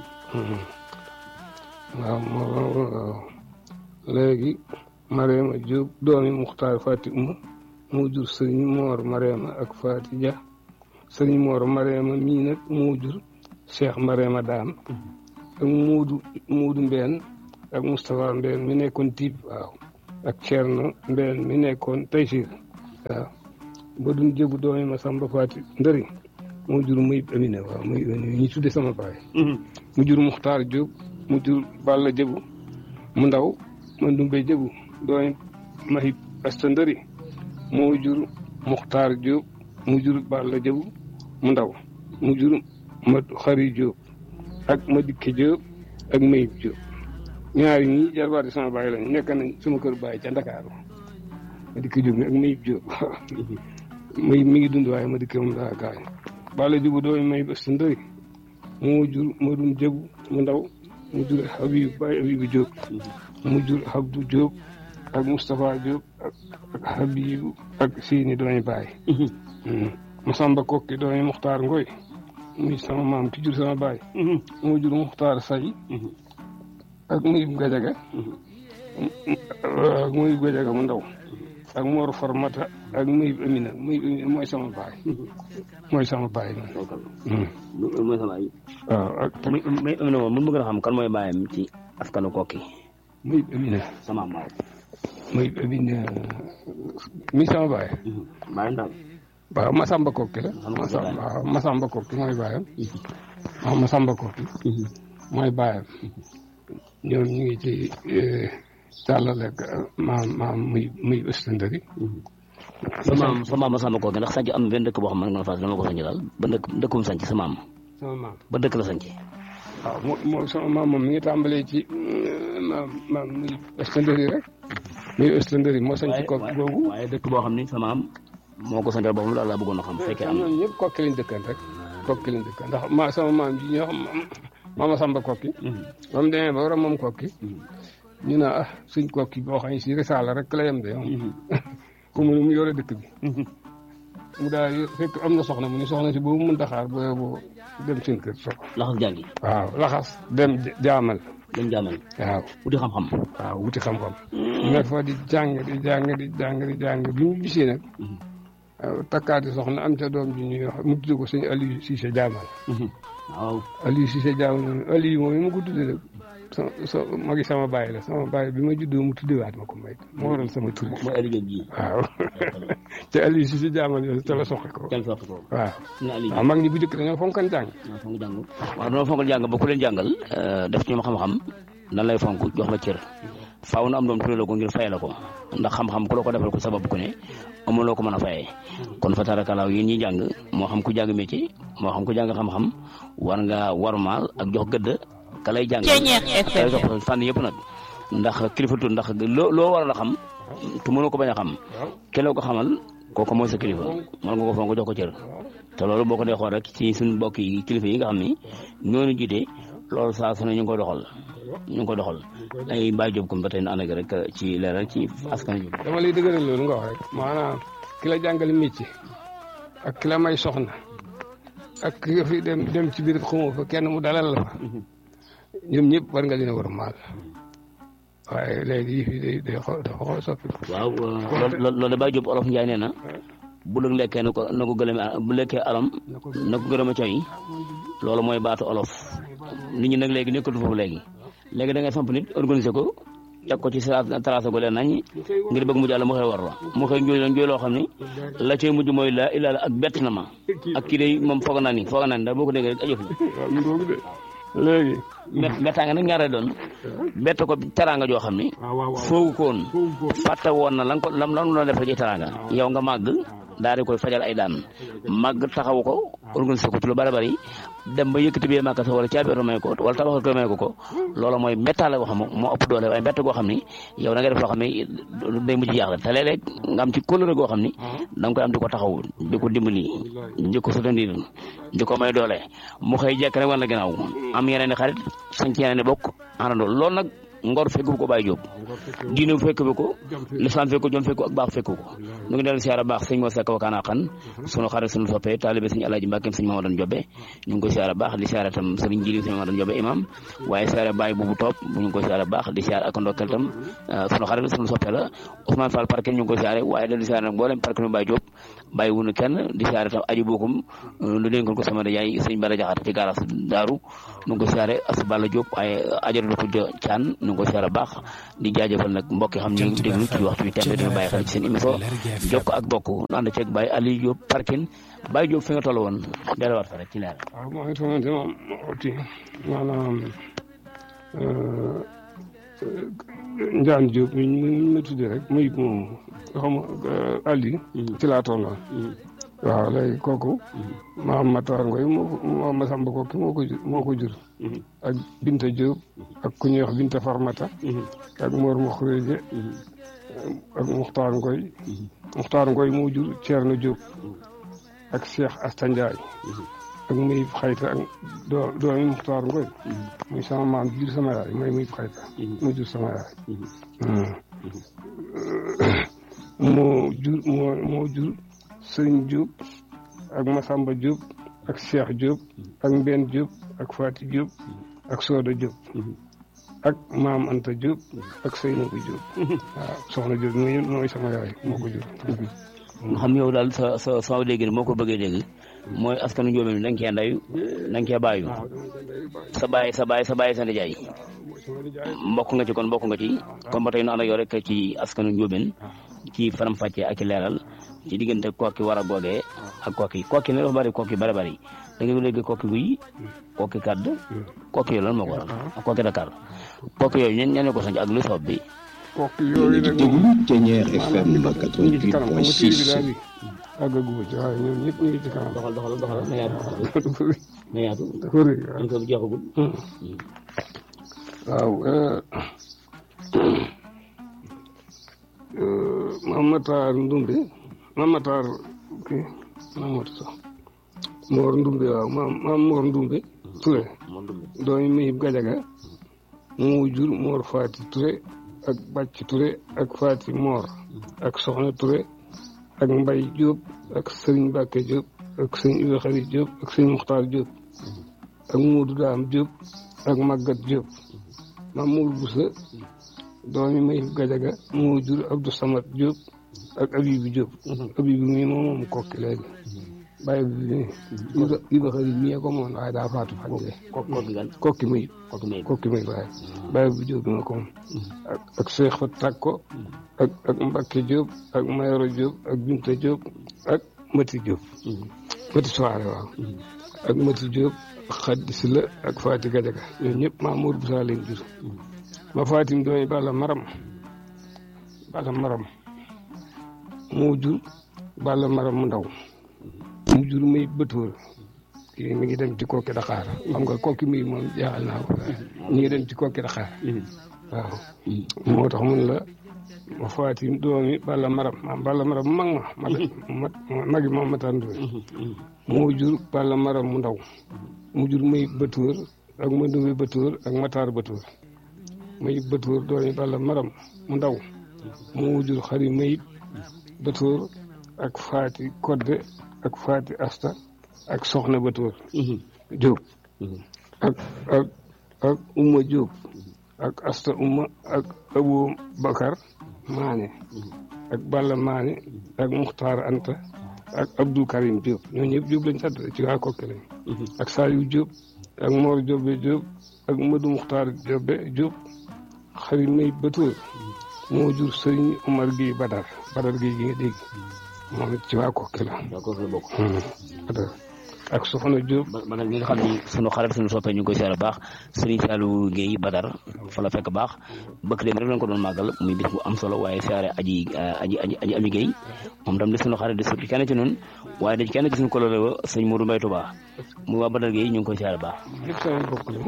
waaw moo léegi Mariama Jóob doomi Muxtaar Fati Uma moo jur sëriñ Moor Mariama ak Fati Dia sëriñ Moor Mariama mii nag moo jur Cheikh Mariama Daam ak Muudu Muudu Mbeen ak Moustapha Mbeen mi nekkoon Tiib waaw ak Cerno Mbeen mi nekkoon Taysir waaw ba duñ jégu doomi ma Samba Fati Ndëri moo jur Mayib Amina waaw Mayib Amina ñu tudde sama baay mu jur Muxtaar Jóob mu jur Balla Jëbu mu ndaw ma Ndumbe Jëbu doomi Mahib Asta Ndëri moo jur Muxtaar Jóob mu jur Balla Jëbu mu ndaw mu jur ma Xari Jóob ak ma Dikke Jóob ak Mayib Jóob ñaari ñi jarbaati sama baay lañ nekk nañ sama kër baay ca Ndakaaru ma Dikke Jóob ak Mayib Jóob Mayib mi ngi dund waaye ma Dikke moom daa gaañ Balla Jëbu doomi Mahib Asta Ndëri moo jur Madun Jëbu mu ndaw mu jur Habib Baye Habib Diop mu jur Abdou Diop ak Moustapha Diop ak Habib ak Sini doomi Baye Masamba Kokki doomi Muxtaar Ngoy muy sama maam ki jur sama baay moo jur Muxtaar Say ak Muyib Gajaga ak Muyib Gajaga mu ndaw ak Mor Formata ak Muyib Amina Muyib Amina mooy sama baay mooy sama baay man mooy sama ay waaw ak muy muy Amina moom mu bëgg a xam kan mooy baayam ci askanu kokki Muyib Amina sama maam Muyib Amina mi sama baay baayam daal waaw Masamba Kokki la Masamba Masamba waaw Masamba Kokki mooy baayam waaw Masamba Kokki mooy baayam ñoom ñu ngi ci tàllale ak maam maam muy muy ëstandari sa maam sa maam Masamba Kokki ndax sanc am benn dëkk boo xam ne nga fas dama ko sanc daal ba dëkk dëkkum sanc sa maam sama maam ba dëkk la sanc waaw moo moo sama maam moom mi ngi tàmbalee ci maam maam muy ëstandari rek muy ëstandari moo sañ ci kokki googu waaye dëkk boo xam ne sa maam moo ko sancal boppam daal laa bëggoon a xam fekkee am na ñoom ñëpp kokki lañ dëkkan rek kokki lañ dëkkan ndax ma sama maam ji ñoo xam maama Samba kokki ba mu demee ba war a moom kokki ñu ne ah suñ kokki boo xam ne si risaala rek la yem de moom ku mu mu yore dëkk bi mu daal yor fekk am na soxna mu ni soxna si boobu mën taxaar booy boo dem seen kër sox laxas jàngi waaw laxas dem jaamal dem jaamal waaw wuti xam-xam waaw wuti xam-xam nekk fa di jàng di jàng di jàng di jàng bi mu gisee nag waaw takkaati soxna am ca doom ji ñuy wax mu tudd ko sëñ Aliou Cissé jaamal waaw Aliou Cissé jaamal noonu Aliou moom yi ma ko tuddee nag so so magi sama baay la sama baay bi ma juddoo mu tuddewaat ma ko may moo waral sama tur mooy Aliou Diop ji waaw te Aliou Cissé jaamal yooyu te la soxla ko kenn soxla ko waaw nga Aliou waaw mag ñi bu njëkk dañoo fonkan jàng waaw fonk jàng waaw dañoo fonkal jàng ba ku leen jàngal def ci ñoom xam-xam nan lay fonk jox la cër faaw na am doom tuddee la ko ngir fay la ko ndax xam-xam ku la ko defal ko sabab ku ne amuloo ko mën a fayee kon fa tarakalaaw yéen ñi jàng moo xam ku jàng métier moo xam ku jàng xam-xam war nga warmaal ak jox gëdd ka lay jàng kay jox fànn yëpp nag ndax kilifa tur ndax loo loo war a xam tu mënoo ko bañ a xam keloo ko xamal kooku mooy sa kilifa mën nga ko fonk jox ko cër te loolu boo ko dee xool rek ci suñu mbokk yi kilifa yi nga xam ni ñooñu jiite loolu saa su ne ñu ngi koy doxal ñu ngi koy doxal ay Baye Diop kon ba tey na ànd ak rek ci leeral ci askan wi. dama lay dëgëral loolu nga wax rek maanaam ki la jàngal métier ak ki la may soxna ak ki nga fi dem dem ci biir xamoo fa kenn mu dalal la fa ñoom ñëpp war nga leen a war a maal waaye léegi yii fii day day xaw dafa xaw a soppi. waaw loolu loolu Baye Diop olof Ndiaye nee na bu lëg lekkee na ko na ko gëlëme bu lekkee alam na ko gërëma coy loolu mooy baatu olof nit ñi nag léegi nekkatu foofu léegi léegi da ngay samp nit organiser ko teg ko ci tracé ko leen nañ ngir bëgg mu jàll mu xëy war la mu xëy njóoy njóoy loo xam ni la cay mujj mooy la ilaa ak bett na ma ak kii day moom foog naa ni foog naa ni ndax boo ko déggee rek ajëf la waaw ñu de léegi bettaanga nag ñaare doon bett ko teraanga joo xam ni foogu ko woon fàtte woon na lan ko lam lan la def ci teraanga yow nga màgg daal di koy fajal ay daan màgg taxawu ko organisé ko ci lu bari bari dem ba yëkkati bee màkka sax wala caabi oto may ko wala tabax ko may ko ko loolu mooy méttaale goo xam ne moo ëpp doole waaye mbett goo xam ni yow da ngay def loo xam ne day mujj yàq la te léeg-léeg nga am ci kóllëre goo xam ni da nga koy am di ko taxaw di ko dimbali di ko soutenir di ko may doole mu xëy jekk rek war na ginnaaw am yeneen i xarit sañ ci yeneen i bokk àndandoo loolu nag ngor fekk bu ko bàyyi jóob diine fekk bu ko lislaam fekk ko jom fekk ko ak baax fekk ko ñu ngi dellu siyaara baax sëñ moo sekk wakaana xan sunu xarit sunu soppee taalibe sëñ alaaji mbàkkeem sëñ Mamadou Jobe ñu ngi koy siyaara baax di siyaara tam sëriñ jili sëñ Mamadou Jobe imam waaye siyaara bàyyi bubu topp ñu ngi koy siyaara baax di siyaara ak ndokkel tam sunu xarit sunu soppee la Ousmane Fall parke ñu ngi koy siyaare waaye dellu siyaara nag mboolem parke nu bàyyi jóob bàyyi wunu kenn di siyaare tam aju bookum lu dénkoon ko sama yaay sëñ Bala Jaxate ci garas daaru ñu ngi koy siyaare as Balla Jóob waaye ajaratu ko caan ñu ngi koy siyaara baax di jaajëfal nag mbokk yi xam ñu ngi déglu ci waxtu bi tembe dina bàyyi xel ci seen émission jokk ak bokk nu ànd ceeg Baye Aliou Diop parkin Baye Diop fi nga toll woon delluwaat fa rek ci leer waaw moo ngi xamante moom oti maanaam Njaan Diop mi ñu ma tuddee rek muy moom xam Ali ci laa tolloon waaw léegi kooku maam Matar Ngoy moo moo Masamba Kokki moo ko jur moo ko jur ak Binta Diop ak ku ñuy wax Binta Farmata ak Mor Mokhreje ak Muxtaar Ngoy Muxtaar Ngoy moo jur Thierno Diop ak Cheikh Asta Ndiaye ak Mayib Xayta ak doo doomi Muxtaar Ngoy muy sama maam jur sama yaay mooy Mayib Xayta moo jur sama yaay moo jur moo moo jur Sëriñ Diop ak Masamba Diop ak Cheikh Diop ak Mbenn Diop ak Fati Diop ak Soda Diop ak Maam Anta Diop ak Seynabou Diop waaw soxna Diop mooy mooy sama yaay moo ko jur nga xam yow daal sa sa sama dégg moo ko bëggee dégg mooy askanu njóobeen da nga cee ndayu da nga cee bàyyu sa baay sa baay sa baay sa nijaay mbokk nga ci kon mbokk nga ci kon ba tey nu ànd ak yow rek ci askanu njóobeen ci faram fàccee ak ci leeral ci diggante kooki war a googee ak kooki kooki ne dafa bari kooki bari bari da nga léegi kooki guy kooki kàdd kooki yooyu lan moo ko waral ak kooki Dakar kooki yooyu ñen ñene ko sañ ak lu soob bi kooku yéen yooyu a ngi nag déglu Thiéniere FM ñu ngi ci kanam xam nga téere bi 88.6 daal di àggagu ci waaye ñoom ñëpp ñu ngi ci kanam doxal doxal doxal na yaatu na yaatu dafa rëy waaw. dañ ko jeexagul waaw Mamatar Ndumbe Mamatar kii Mamata sax Mor Ndumbe waaw maam maam Mor Ndumbe Touré doomi Mayib Gajaga moo jur Mor Fati Touré ak Bàcc Touré ak Fati Mor ak Soxna Touré ak Mbay Diop ak Sëriñ Mbàkke Diop ak Sëriñ Iba Xari Diop ak Sëriñ Muxtaar Diop ak Moodu Daam Diop ak Magat Diop Mamour Boussa doomi Mayib Gajaga moo jur Abdou Samad Diop ak Abibu Diop Abibu mii moom moom kokki léegi bàyyi bi nii Iba Iba Xari mii ko moom waaye daa faatu fànjee kooki gan kokki Mayib kooki may kokki Mayib waaye bàyyi bu Diop moo ko moom ak ak Cheikh Fat Takko ak ak Mbakke Diop ak Mayoro Diop ak Binta Diop ak Mati Diop Mati Soare waaw ak Mati Diop Xaddi Sila ak Fati Gajaga ñooñu ñëpp Mamour Boussa leen jur ma Fatim doomi Balla Maram Balla Maram moo jur Balla Maram mu ndaw mu jur muy bëtóor kii mi ngi dem ci kokki Dakar xam nga kokki muy moom jaaxal naa ko ñu ngi dem ci kokki Dakar waaw moo tax mun la ma Fatim doomi Balla Maram maam Balla Maram mag ma ma magi moom ma tàndoy moo jur Balla Maram mu ndaw mu jur muy bëtóor ak ma ndumbi bëtóor ak mataar bëtóor muy bëtóor doomi Balla Maram mu ndaw moo jur xari mayib bëtóor ak faati kodde ak faati asta ak soxna bëtóor Jóob ak ak ak umma Jóob ak asta umma ak Abu Bakar Maane ak Balla Maane ak Muxtaar Anta ak Abdou Karim Diop ñoo ñëpp Diop lañ sant ci waa Kokke lañ ak Saliou Diop ak Mor Diobé Diop ak Madou Muxtaar Diobé Diop xarit may Batoor moo jur Sëriñ Omar Guèye Badar Badar Guèye gi nga dégg moom it ci waa Kokke la waaw kooku la bokk. Badar ak Soxna Diop ba ba nag ñi nga xam ni sunu xarit sunu soppe ñu ngi koy seere baax Serigne Saliou Guèye Badar fa la fekk baax bëkk dem rek lañ ko doon màggal muy bis bu am solo waaye seere aji aji aji aji ami Guèye moom tam di sunu xarit di surtout kenn ci nun waaye dañ kenn ci suñu kolore wa sëñ Modou Mbaye Touba muy waa Badar Guèye ñu ngi koy seere baax ñëpp sama bokk la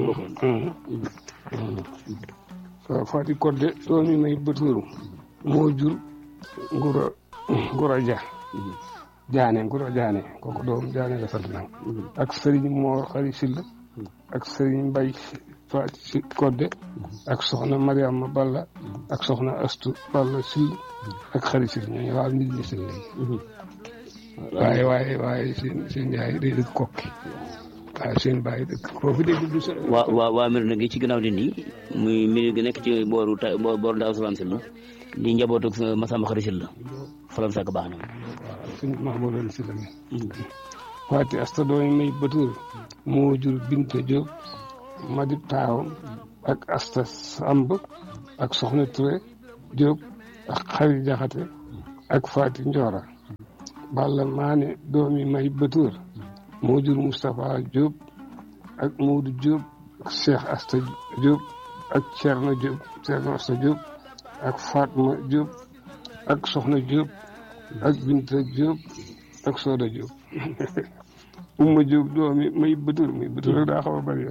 waaw Fati Kodde doomi may Batoor moo jur Ngura Ngura Dia jaane Ngura jaane kooku doom jaane la sant nag ak Serigne Mor Xari Silla ak Serigne Mbay Faati si Kodde ak soxna Mariama Balla ak soxna Astu Balla Sill ak Xari Sill ñooñu waaw nit ñi seen léegi waaye waaye waaye seen seen yaay day dëkk kokki waaye seen bàyyi dëkk koo fi dégg du sa waa waa waa Mérina gi ci ginnaaw dindi muy mbir gi nekk ci booru ta bo- booru Daaru Salaam Sylla di njabootu Masamba Xari Sylla fa la fekk baax na suñ Mahmoudou si la ne waati asta doomi may Batoor moo jur Binta Diop Madib Taawam ak asta Samb ak Soxna Touré Diop ak Xari Jaxate ak Faati Njoora Balla Maane doomi may Batoor moo jur Moustapha Diop ak Moodu Diop ak Cheikh Asta Diop ak Thierno Diop Thierno Asta Diop ak Fatma Diop ak Soxna Diop ak Binta Diop ak Soda Diop Umma Diop doomi may Batoor may Batoor rek daa xaw a bëri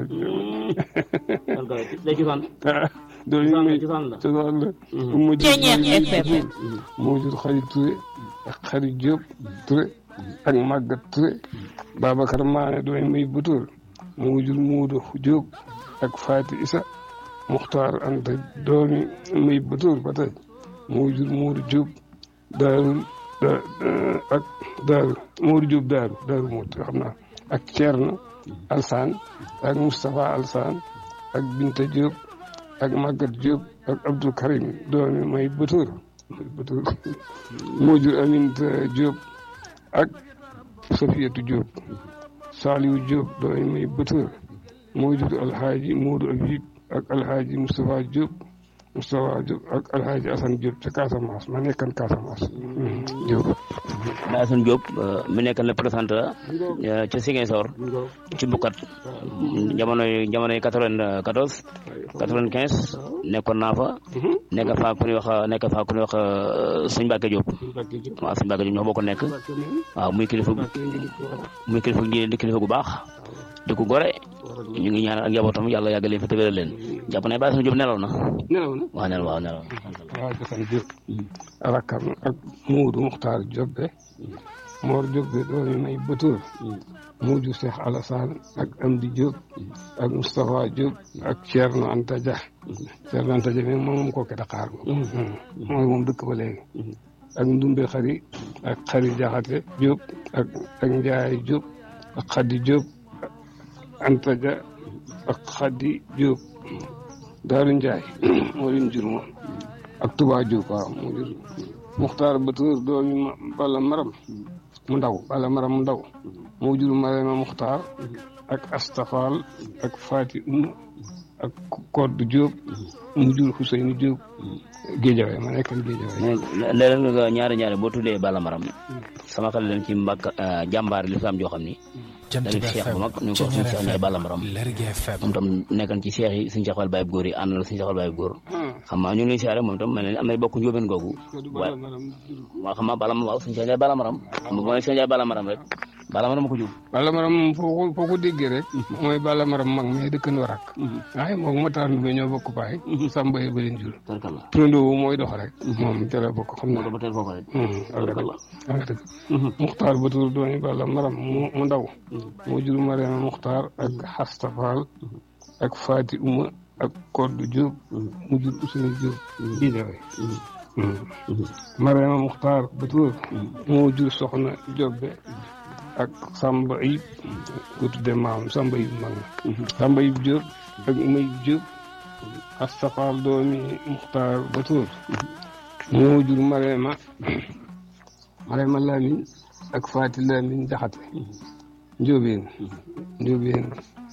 day ci fan ah doomi may cosaan la cosaan la Umma Diop Ceeñeex may FM. moo jur Xari Touré ak Xari Diop Touré ak Maguette Touré Babacar Maane doomi may Batoor moo jur Muudu Diop ak Faati Isa Muxtaar Anta doomi may Batoor ba tey moo jur Muudu Diop daarul da ak daaru Moodu Diop daaru daaru Moot xam naa ak Thierno Alsaan ak Moustapha Alsaan ak Binta Diop ak Maguette Diop ak Abdou Karim doomi may Batoor may Batoor moo jur Aminta Diop ak Safiyatu Diop Saliou Diop doomi may Batoor moo jur Alhaaji Moodu Abib ak Alhaaji Moustapha Diop Moustapha Diop ak Alhaaji Assane Diop ca Casamance ma nekkan Casamance Diop Baye Assane Diop mi nekk le présenté la ca Ziguinchor ci Bukkat jamono yi jamono yi quatre-vingt-quatorze quatre-vingt-quinze nekkoon naa fa nekk fa ku ñuy wax nekk fa ku ñuy wax sëñ Mbacke Diop waaw sëñ Mbacke Diop ñoo bokk nekk waaw muy kilifa muy kilifa gi di kilifa gu baax di ko gore ñu ngi ñaanal ak njabootam yàlla yàggal leen fa tëgëral leen jàpp ne Baye Assane Diop nelaw na nelaw na waaw nelaw waaw nelaw waaw Assane Diop rakkam ak Moodu Muxtaar Jobbe Mor Jobbe doomi may Batoor moo jur Cheikh Alassane ak Amdi Diop ak Moustapha Diop ak Thierno Anta Dia Thierno Anta Dia moom moom kooke Dakar mooy moom dëkk ba léegi ak Ndumbe Xari ak Xari Jaxate Diop ak ak Njaay Diop ak Xadi Diop Anta Dia ak Xadi Diop Daaru Njaay moo leen jur moom ak Touba Diop waaw moo jur Muxtaar Batoor doomi ma Balla Maram mu ndaw Balla Maram mu ndaw moo jur Marema Muxtaar ak Astafal ak Fati Ouma ak Koddu Diop mu jur Ousseynou Diop Géejawaay ma nekkal Géejawaay léeg-léeg nga ñaari ñaari boo tuddee Balla Maram sama xel dem ci mbàkk jàmbaar lislaam joo xam ni Jant dalif bi cheikh bu FM mag ñu ngi ko wax suñu cheikh Ndiaye Balla Maram Lergui FM moom tam nekkan ci cheikh yi suñu cheikhal baay bu góor yi ànd na suñu cheikhal baay bu góor xam naa ñu ngi lay siyaare moom tam mel na ni am na bokk njóobeen googu waaye waaw xam naa Balla waaw suñu cheikh Ndiaye Balla Maram xam nga mooy cheikh Ndiaye Balla Maram rek Balla Maram ko jur Balla Maram moom foo ko foo ko déggee rek mooy Balla Maram mag mais dëkkandoo rak waaye moom Matar Ndumbe ñoo bokk paay Samba ba leen jur tarkalla turandoo mooy dox rek moom ca la bokk xam moo na tax ba tey foofu rek tarkalla dëgg Muxtaar Batoor doomi Balla Maram mu mu ndaw moo jur Mariama Muxtaar ak Xastafal ak Fati Uma ak Koddu Diop mu jur Ousseynou Diop Géejawaay Mariama Muxtaar Batoor moo jur Soxna Jobbe ak Samba Ayib ko tudde maam Samba Ayib mag na Samba Ayib Diop ak Mayib Diop Astafal doomi Muxtaar Batoor moo jur Marema Marema Lamine ak Faati Lamin Jaxate njóobeen njóobeen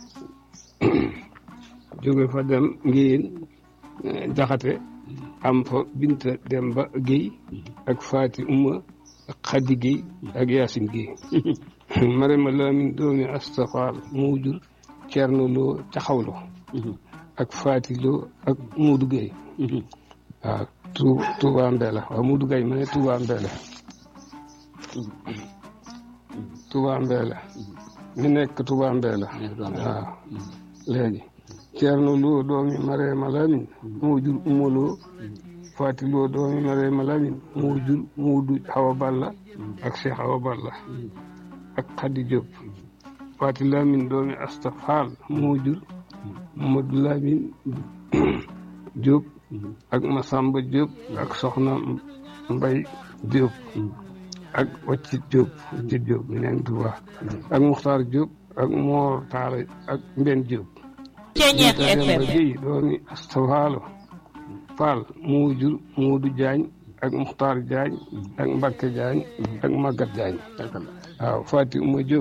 jóge fa dem ngéyeen jaxate am fa binta dem ba géy ak Faati Uma ak Xadi géy ak Yaasin géy Marema Lamin doomi Astafaal moo jur Cerno Loo Caxawlo ak Faati Loo ak Muudu Géy waaw tu Tuuba Mbella waaw Muudu Géy ma ne Tuuba Mbella Tuuba Mbella mi nekk Tuuba Mbella waaw léegi Cerno Loo doomi Marema Lamin moo jur Uma Loo Faati Loo doomi Marema Lamin moo jur Muudu Awa Balla ak Cheikh Awa Balla ak Xadi Diop Faati Lamin doomi Asta Faal moo jur Mamadou Lamin Diop ak Masamba Diop ak Soxna Mbay Diop ak Waccit Diop Waccit Diop mi neen Tuuba ak Muxtaar Diop ak Moor Taala ak Mbenn Diop Ceñeex Demba FM Géy doomi Asta Faalo Faal moo jur Moodu Jaañ ak Muxtaar Jaañ ak Mbakke Jaañ ak Magat Jaañ waaw Faati Uma Diop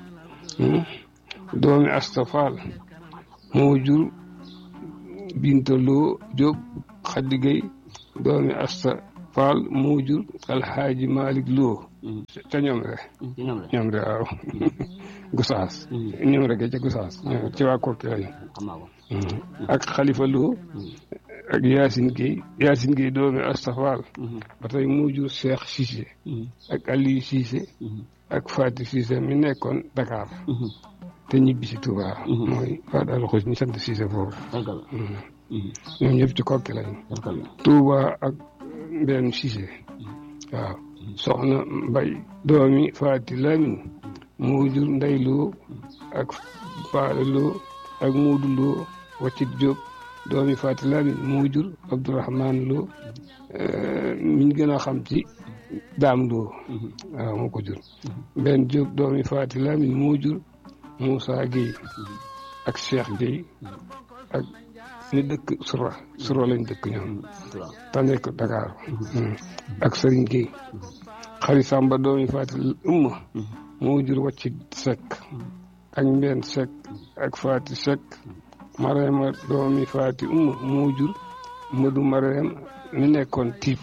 doomi Asta Faal moo jur Binta Loo Diop Xaddi Gay doomi Asta Faal moo jur Alxaaji Malik Loo ca ñoom rek ñoom rek waaw Gusaas ñoom rek ca Gusaas ci waa Kokki lañu ak Xalifa Loo ak Yaasin Guèye Yaasin Guèye doomi Asta Faal ba tey moo jur Cheikh Cissé ak Aliou Cissé ak Fati Cissé mi nekkoon Dakar te ñibbi si Touba mooy waa daal xos ñu sant Cissé foofu ñoom ñëpp ci kokki lañ Touba ak Mbène Cissé waaw soxna Mbay doomi Fati Lamin moo jur Ndey Loo ak Faala Loo ak Muudu Loo Waccit Diop doomi Fati Lamin moo jur Abdourahman Loo mi ñu gën a xam ci Daam Loo waaw moo ko jur benn Diop doomi Fati Lamin moo jur Moussa Guèye ak Cheikh Guèye ak ni dëkk Sura Sura lañ dëkk ñoom te nekk Dakar ak Serigne Guèye xari Samba doomi Fati Umma moo jur Waccit Seck ak Mbène Seck ak Fati Seck Marema doomi Faati Umma moo jur Madu Marem mi nekkoon tiib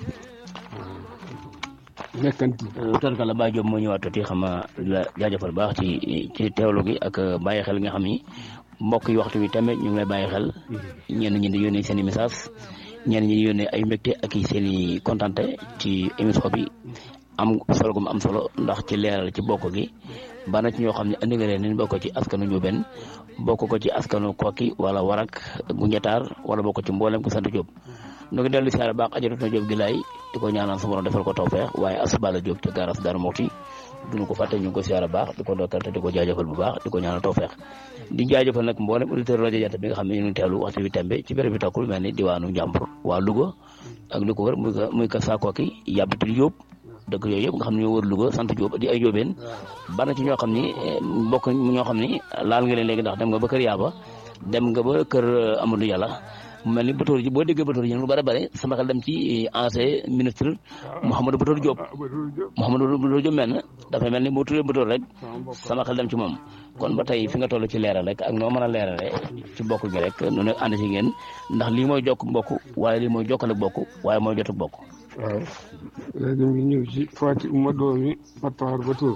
nekkan tiib tarka la Baye Diop moo ñëwaat tuuti xam nga la jaajëfal baax ci ci teewlu gi ak bàyyi xel nga xam ni mbokk yi waxtu wi tamit ñu ngi lay bàyyi xel ñenn ñi di yónnee seen i message ñenn ñi di yónnee ay mbégte ak i seen i kontante ci émission bi am solo gu mu am solo ndax ci leeral ci bokk gi ba na ci ñoo xam ne andi nga leen ni bokk ci askanu Njóobeen bokk ko ci askanu Kokki wala Warak gu Njataar wala bokk ci mboolem ko sant Diop nu ngi dellu siyaare baax ajaratu na Diop gi laay di ko ñaanal sama borom defal ko tawfeex waaye asubala Diop ca garas Darou Mouhty duñu ko fàtte ñu ngi ko siyaare baax di ko dokkal te di ko jaajëfal bu baax di ko ñaanal tawfeex di jaajëfal nag mboolem auditeur rajo Jant bi nga xam ne ñu ngi teewlu waxtu bi tembe ci béréb bi takkul mel ni diwaanu Njàmbur waa Louga ak lu ko wër muy ka muy ka saa Kokki yàbbitul Diop dëkk yooyu yëpp nga xam ne ñoo wër Louga sant Diop di ay Diobène bana ci ñoo xam ni mbokk ñoo xam ni laal nga leen léegi ndax dem nga ba kër yaaba dem nga ba kër Amadou Yàlla mu mel ni Batoor ji boo déggee Batoor ji lu bari bari sama xel dem ci ancien ministre Mouhamadou Batoor Diop Mouhamadou Batoor Diop mel na dafay mel ni boo tuddee Batoor rek sama xel dem ci moom kon ba tey fi nga toll ci leeral rek ak noo mën a leerale ci bokk gi rek nu ne ànd ci ngeen ndax lii mooy jokk mbokk waaye lii mooy jokkale bokk waaye mooy jotuk bokk waaw léegi mu ngi ñëw ci Faati Uma doomi Matar Batoor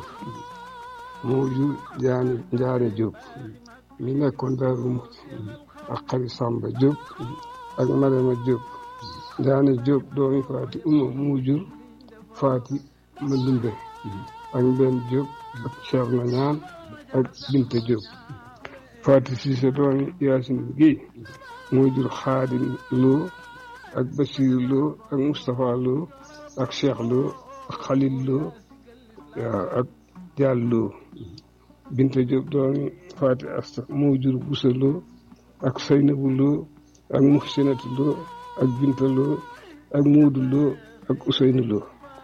moo jur jaani njaare Diop mi nekkoon Daaru Muxti ak xari Samba Diop ak Marema Diop njaane Diop doomi Faati Uma moo jur Faati Malumbe ak Mbenn Diop ak Ceerno Ñaan ak Binta Diop Faati Siise doomi Yaasin Géy moo jur Xaadim Lo ak Basiir Lo ak Moustapha Lo ak Cheikh Lo ak Khalil Lo waaw ak Dial Lo Binta Diop doomi Faati Asta moo jur Busa Lo ak Saynabu Lo ak Muhsinatu Lo ak Binta Lo ak Moodu Lo ak Ousseynou Lo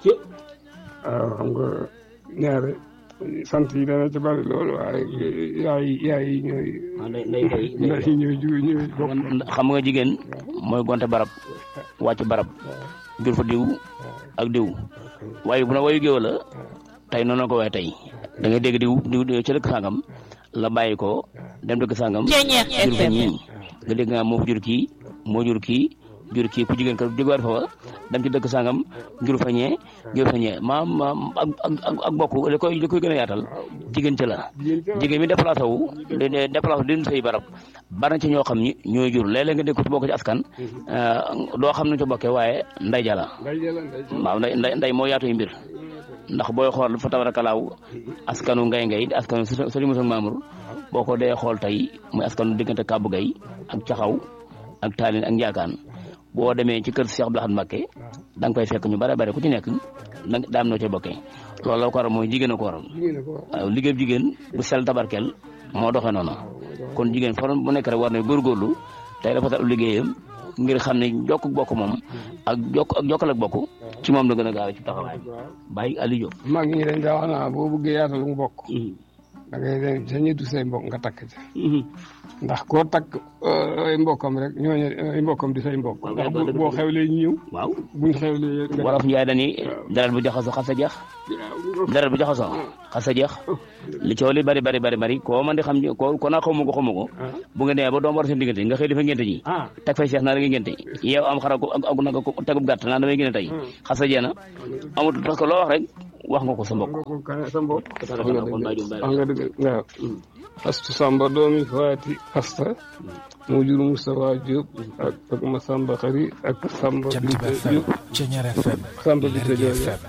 waaw xam nga ñaare sant yi dana ci bari loolu waaye yaay yaay yi ñooy yaay yi ñooy ju ñooy bokk xam nga jigéen mooy gonte barab wàcc barab jur fa diw ak diw waaye bu na wayu géew la tey noonu la ko waxee tey da ngay dégg diw diw diw ci dëkk sàngam la bàyyi ko dem dëkk sàngam jur fa ñii nga dégg nga moo jur kii moo jur kii jur kii ku jigéen ka jógewaat fa dem ci dëkk sàngam jur fa ñee jur fa ñee maam maam ak ak ak bokk li koy li koy gën a yaatal jigéen ci la jigéen mi déplacé wu déplacé di say barab bari na ci ñoo xam ni ñooy jur léeg-léeg nga dégg ko ci bokk ci askan doo xam ne ci bokkee waaye nday jala waaw nday nday nday moo yaatuy mbir ndax booy xool fa tabarakalaaw askanu ngay ngay di askanu sëriñ Musaa Maamur boo ko dee xool tey muy askanu diggante Kàbbu Gay ak Caxaw ak Taalin ak Njaakaan boo demee ci kër Cheikh Abdou Lahad Mbacké da nga koy fekk ñu bare bare ku ci nekk da daam noo cee bokkee loolu la ko waral mooy jigéen a ko waral waaw liggéey jigéen bu sel tabarkel moo doxee noonu kon jigéen fa bu nekk rek war na góorgóorlu tey dafa tal liggéeyam ngir xam ne jokk bokk moom ak jokk ak jokkal ak bokk ci moom la gën a gaaw ci taxawaay bàyyi Aliou Diop mag ñi dañ daa wax naa boo bëggee yaatal mu bokk da ngay dem sa ñetti say mbokk nga takk ca ndax koo takk ay mbokkam rek ñooñu ay mbokkam di say mbokk ndax boo xewlee ñu ñëw waaw buñ xewlee wolof Njaay dani deret bu jaxasoo xas a jeex deret bu jaxasoo xas a jeex li coow li bari bari bari bari koo man di xam ko ko naa xamu ko xamu ko bu nga demee ba doom war seen diggante nga xëy dafa ngénte ji teg fay seex naa da nga ngénte yow am xara ko ak nag ko tegub gàtt naa damay génne tey xas a jeex na amut parce que loo wax rek wax nga ko sa mbokk sa mbokk wax nga dëgg waaw astu samba doomi faati asta moo jur Moustapha Diop ak ak ma samba xari ak samba Jamtiba Binta FM Diop Ceñeer FM samba Binta Lergui Diop FM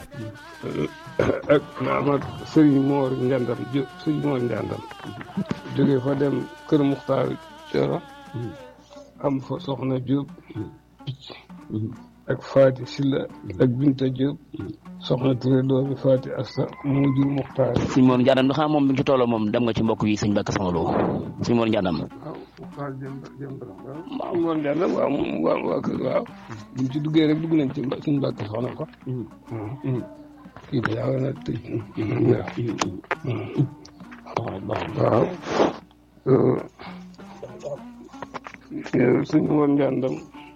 ak Maamad Serigne Mor Njandam Diop Serigne Mor Njandam jóge fa dem kër Muxtaar Coro am fa soxna Diop picc ak Faati Silla ak Binta Diop soxna Touré doomi Faati Asta moo jur Muxtaar suñ moon njàndam da xam moom bi nga ci tolloo moom dem nga ci mbokk yi sëñ Bakk Soxna Lo suñ moon njàndam waaw Muxtaar jëmb jëmb waaw Mor Njandam waaw moom waaw waaw kër waaw buñ ci duggee rek dugg nañ ci mba suñu Bakk soxna ko kii bi yaa na tëj waaw suñ Mor Njandam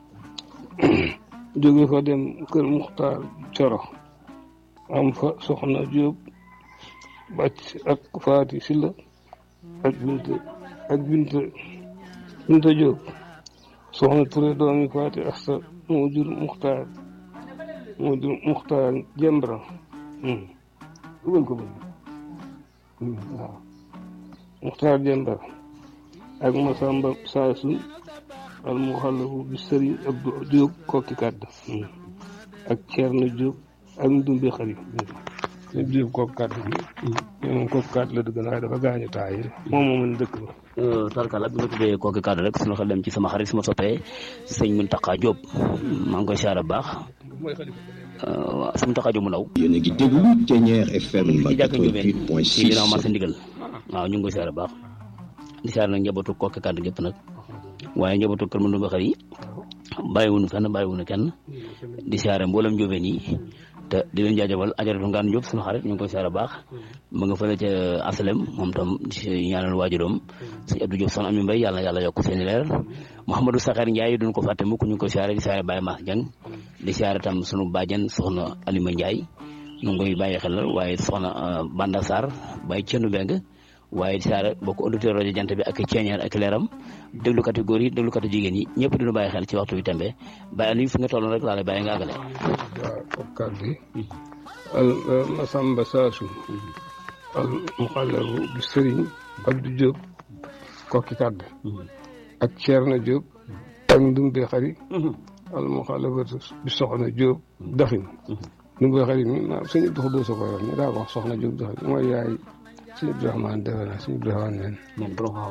jóge fa dem kër Muxtaar Coro am fa soxna Jóob bàcc ak Faati Silla ak Binta ak Binta Binta Jóob soxna Ture doomi Faati Asta moo jur Muxtaar moo jur Muxtaar Jembra dugal ko bëgg waaw Muxtaar Jembra ak Masamba Saasun al muxallafu bi Sëriñ Abdu Jóob kokki kàdd ak Ceerno Jóob ak Ndumbe Xari sëñ Jóob kokki kàdd moom kokki kàdd la dëgg waaye dafa gaañu taay moom moo mën dëkk ba tarkala bi nga tuddee kooki kàddu rek suñu xel dem ci sama xarit sama soppee sëñ Muntaxa Jóob maa ngi koy siyaare bu baax waaw sëñ Muntaxa Jóob mu ndaw yéen a ngi déglu Ceñeer FM ci jàkk Njóobeen ci ginnaaw 88.6 marché ndigal waaw ñu ngi koy siyaare bu baax di siyaare nag njabootu kooki kàddu gépp nag waaye njabootu kër Mandumbe Xari yi bàyyiwuñu fenn bàyyiwuñu kenn di siyaare mboolem Njóobeen yi te di leen jaajëfal ajaratu ngaan Jóob suñu xarit ñu ngi koy siyaare baax mu nga fële ca asalem moom tam di si ñaanal waajuram sëñ Abdou Diop son ami mbay yàlla na yàlla yokk seen i leer Mouhamadou Saxeer Ndiaye duñ ko fàtte mukk ñu ngi koy siyaare di siyaare Baye Mass Dieng di siyaare tam sunu bàjjen soxna Alima Ndiaye ñu ngi koy bàyyi xel waaye soxna Banda Sarr Baye Thierno Beng waaye di siyaare bokk auditeur rajo jant bi ak ceeñeer ak leeram déglukati góor yi déglukati jigéen yi ñëpp dina bàyyi xel ci waxtu bi tembe Baye Aliou fi nga tolloon rek laa lay bàyyi nga àggale waaw kokki kàdd yi al Masamba Saasun al muxallafu bi Sëriñ Abdu Jóob kokki kàdd ak Ceerno Jóob ak Ndumbe Xari al muxallafatu bi soxna Jóob daxin Ndumbe Xari mi ma sëñ Abdu Xudoos ko yor ñu daa wax soxna Jóob daxin mooy yaay sëñ Abdurahmaan defe naa sëñ Abdurahmaan nen waaw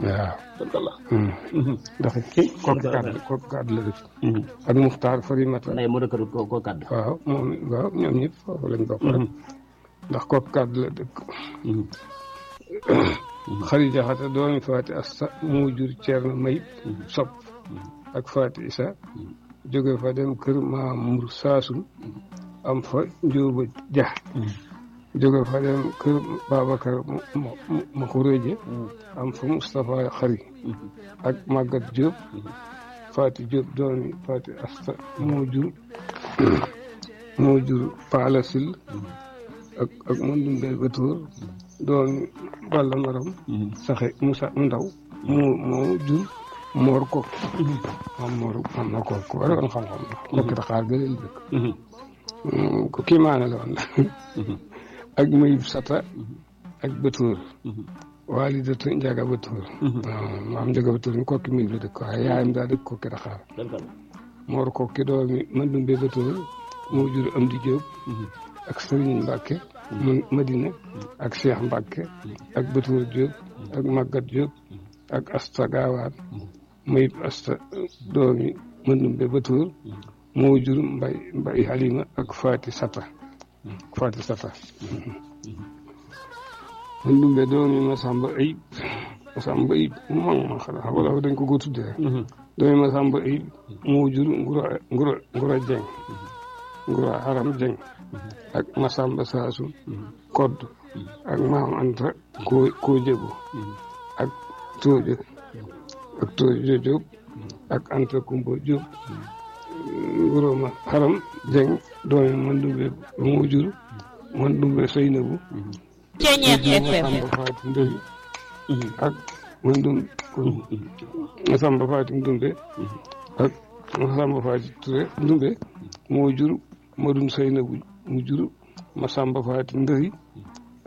daxin kokki kàdd kokki kàdd la dëkk ak Muxtaar Farimata nday moo dëkk ko ko kàddu waaw moom waaw ñoom ñëpp foofu lañ bokk rek ndax kokki kàdd la dëkk xari jaxate doomi faati asta moo jur ceerno mayib sopp ak faati isa jóge fa dem kër maamur saasum am fa njóoba ja jóge fa dem kër babacar ma xuréje am fa moustapha xari ak màggat jóob faati jóob doomi faati asta moo jur moo jur paala sil ak ak Mandumbe Batoor doomi Balla Maram saxe Musa Ndaw moo moo jur moor ko moom moor am na ko ko war a xam-xam kokki taxaar ga leen dëkk ko kii maane la woon ak Mayib Sata ak Batoor waalidatu Njaga Batoor waaw maam Njaga Batoor mi kokki Mayib la dëkk waaye yaayam daa dëkk kokki taxaar moor kokki doomi Mandumbe Batoor moo jur Amdi Jóob ak Sëriñ Mbàkke Madina ak Cheikh Mbàkke ak Batoor Jóob ak Màggat Jóob ak Asta Gaawaan Mayib Asta doomi Mandumbe Batoor moo jur Mbay Mbay Halima ak Faati Sata Faati Sata Mandumbe doomi Masamba Ayib Masamba Ayib mu mag ma xanaa wala dañ ko ko tuddee doomi Masamba Ayib moo jur Ngura Ngura Ngura Jeng Ngura Haram Jeng ak Masamba Saasu Kodd ak Maam Anta koo koo jëgu ak Toojo ak Toojo Jóob ak Anta Kumba Jóob Nguroma Haram Jeng doomi Mandumbe moo jur Mandumbe Seynabu Ceñeex FM Masamba Faati Ndëri ak Mandum Masamba Faati Ndumbe ak Masamba Faati Ture Ndumbe moo jur Madun Seynabu mu jur Masamba Faati Ndëri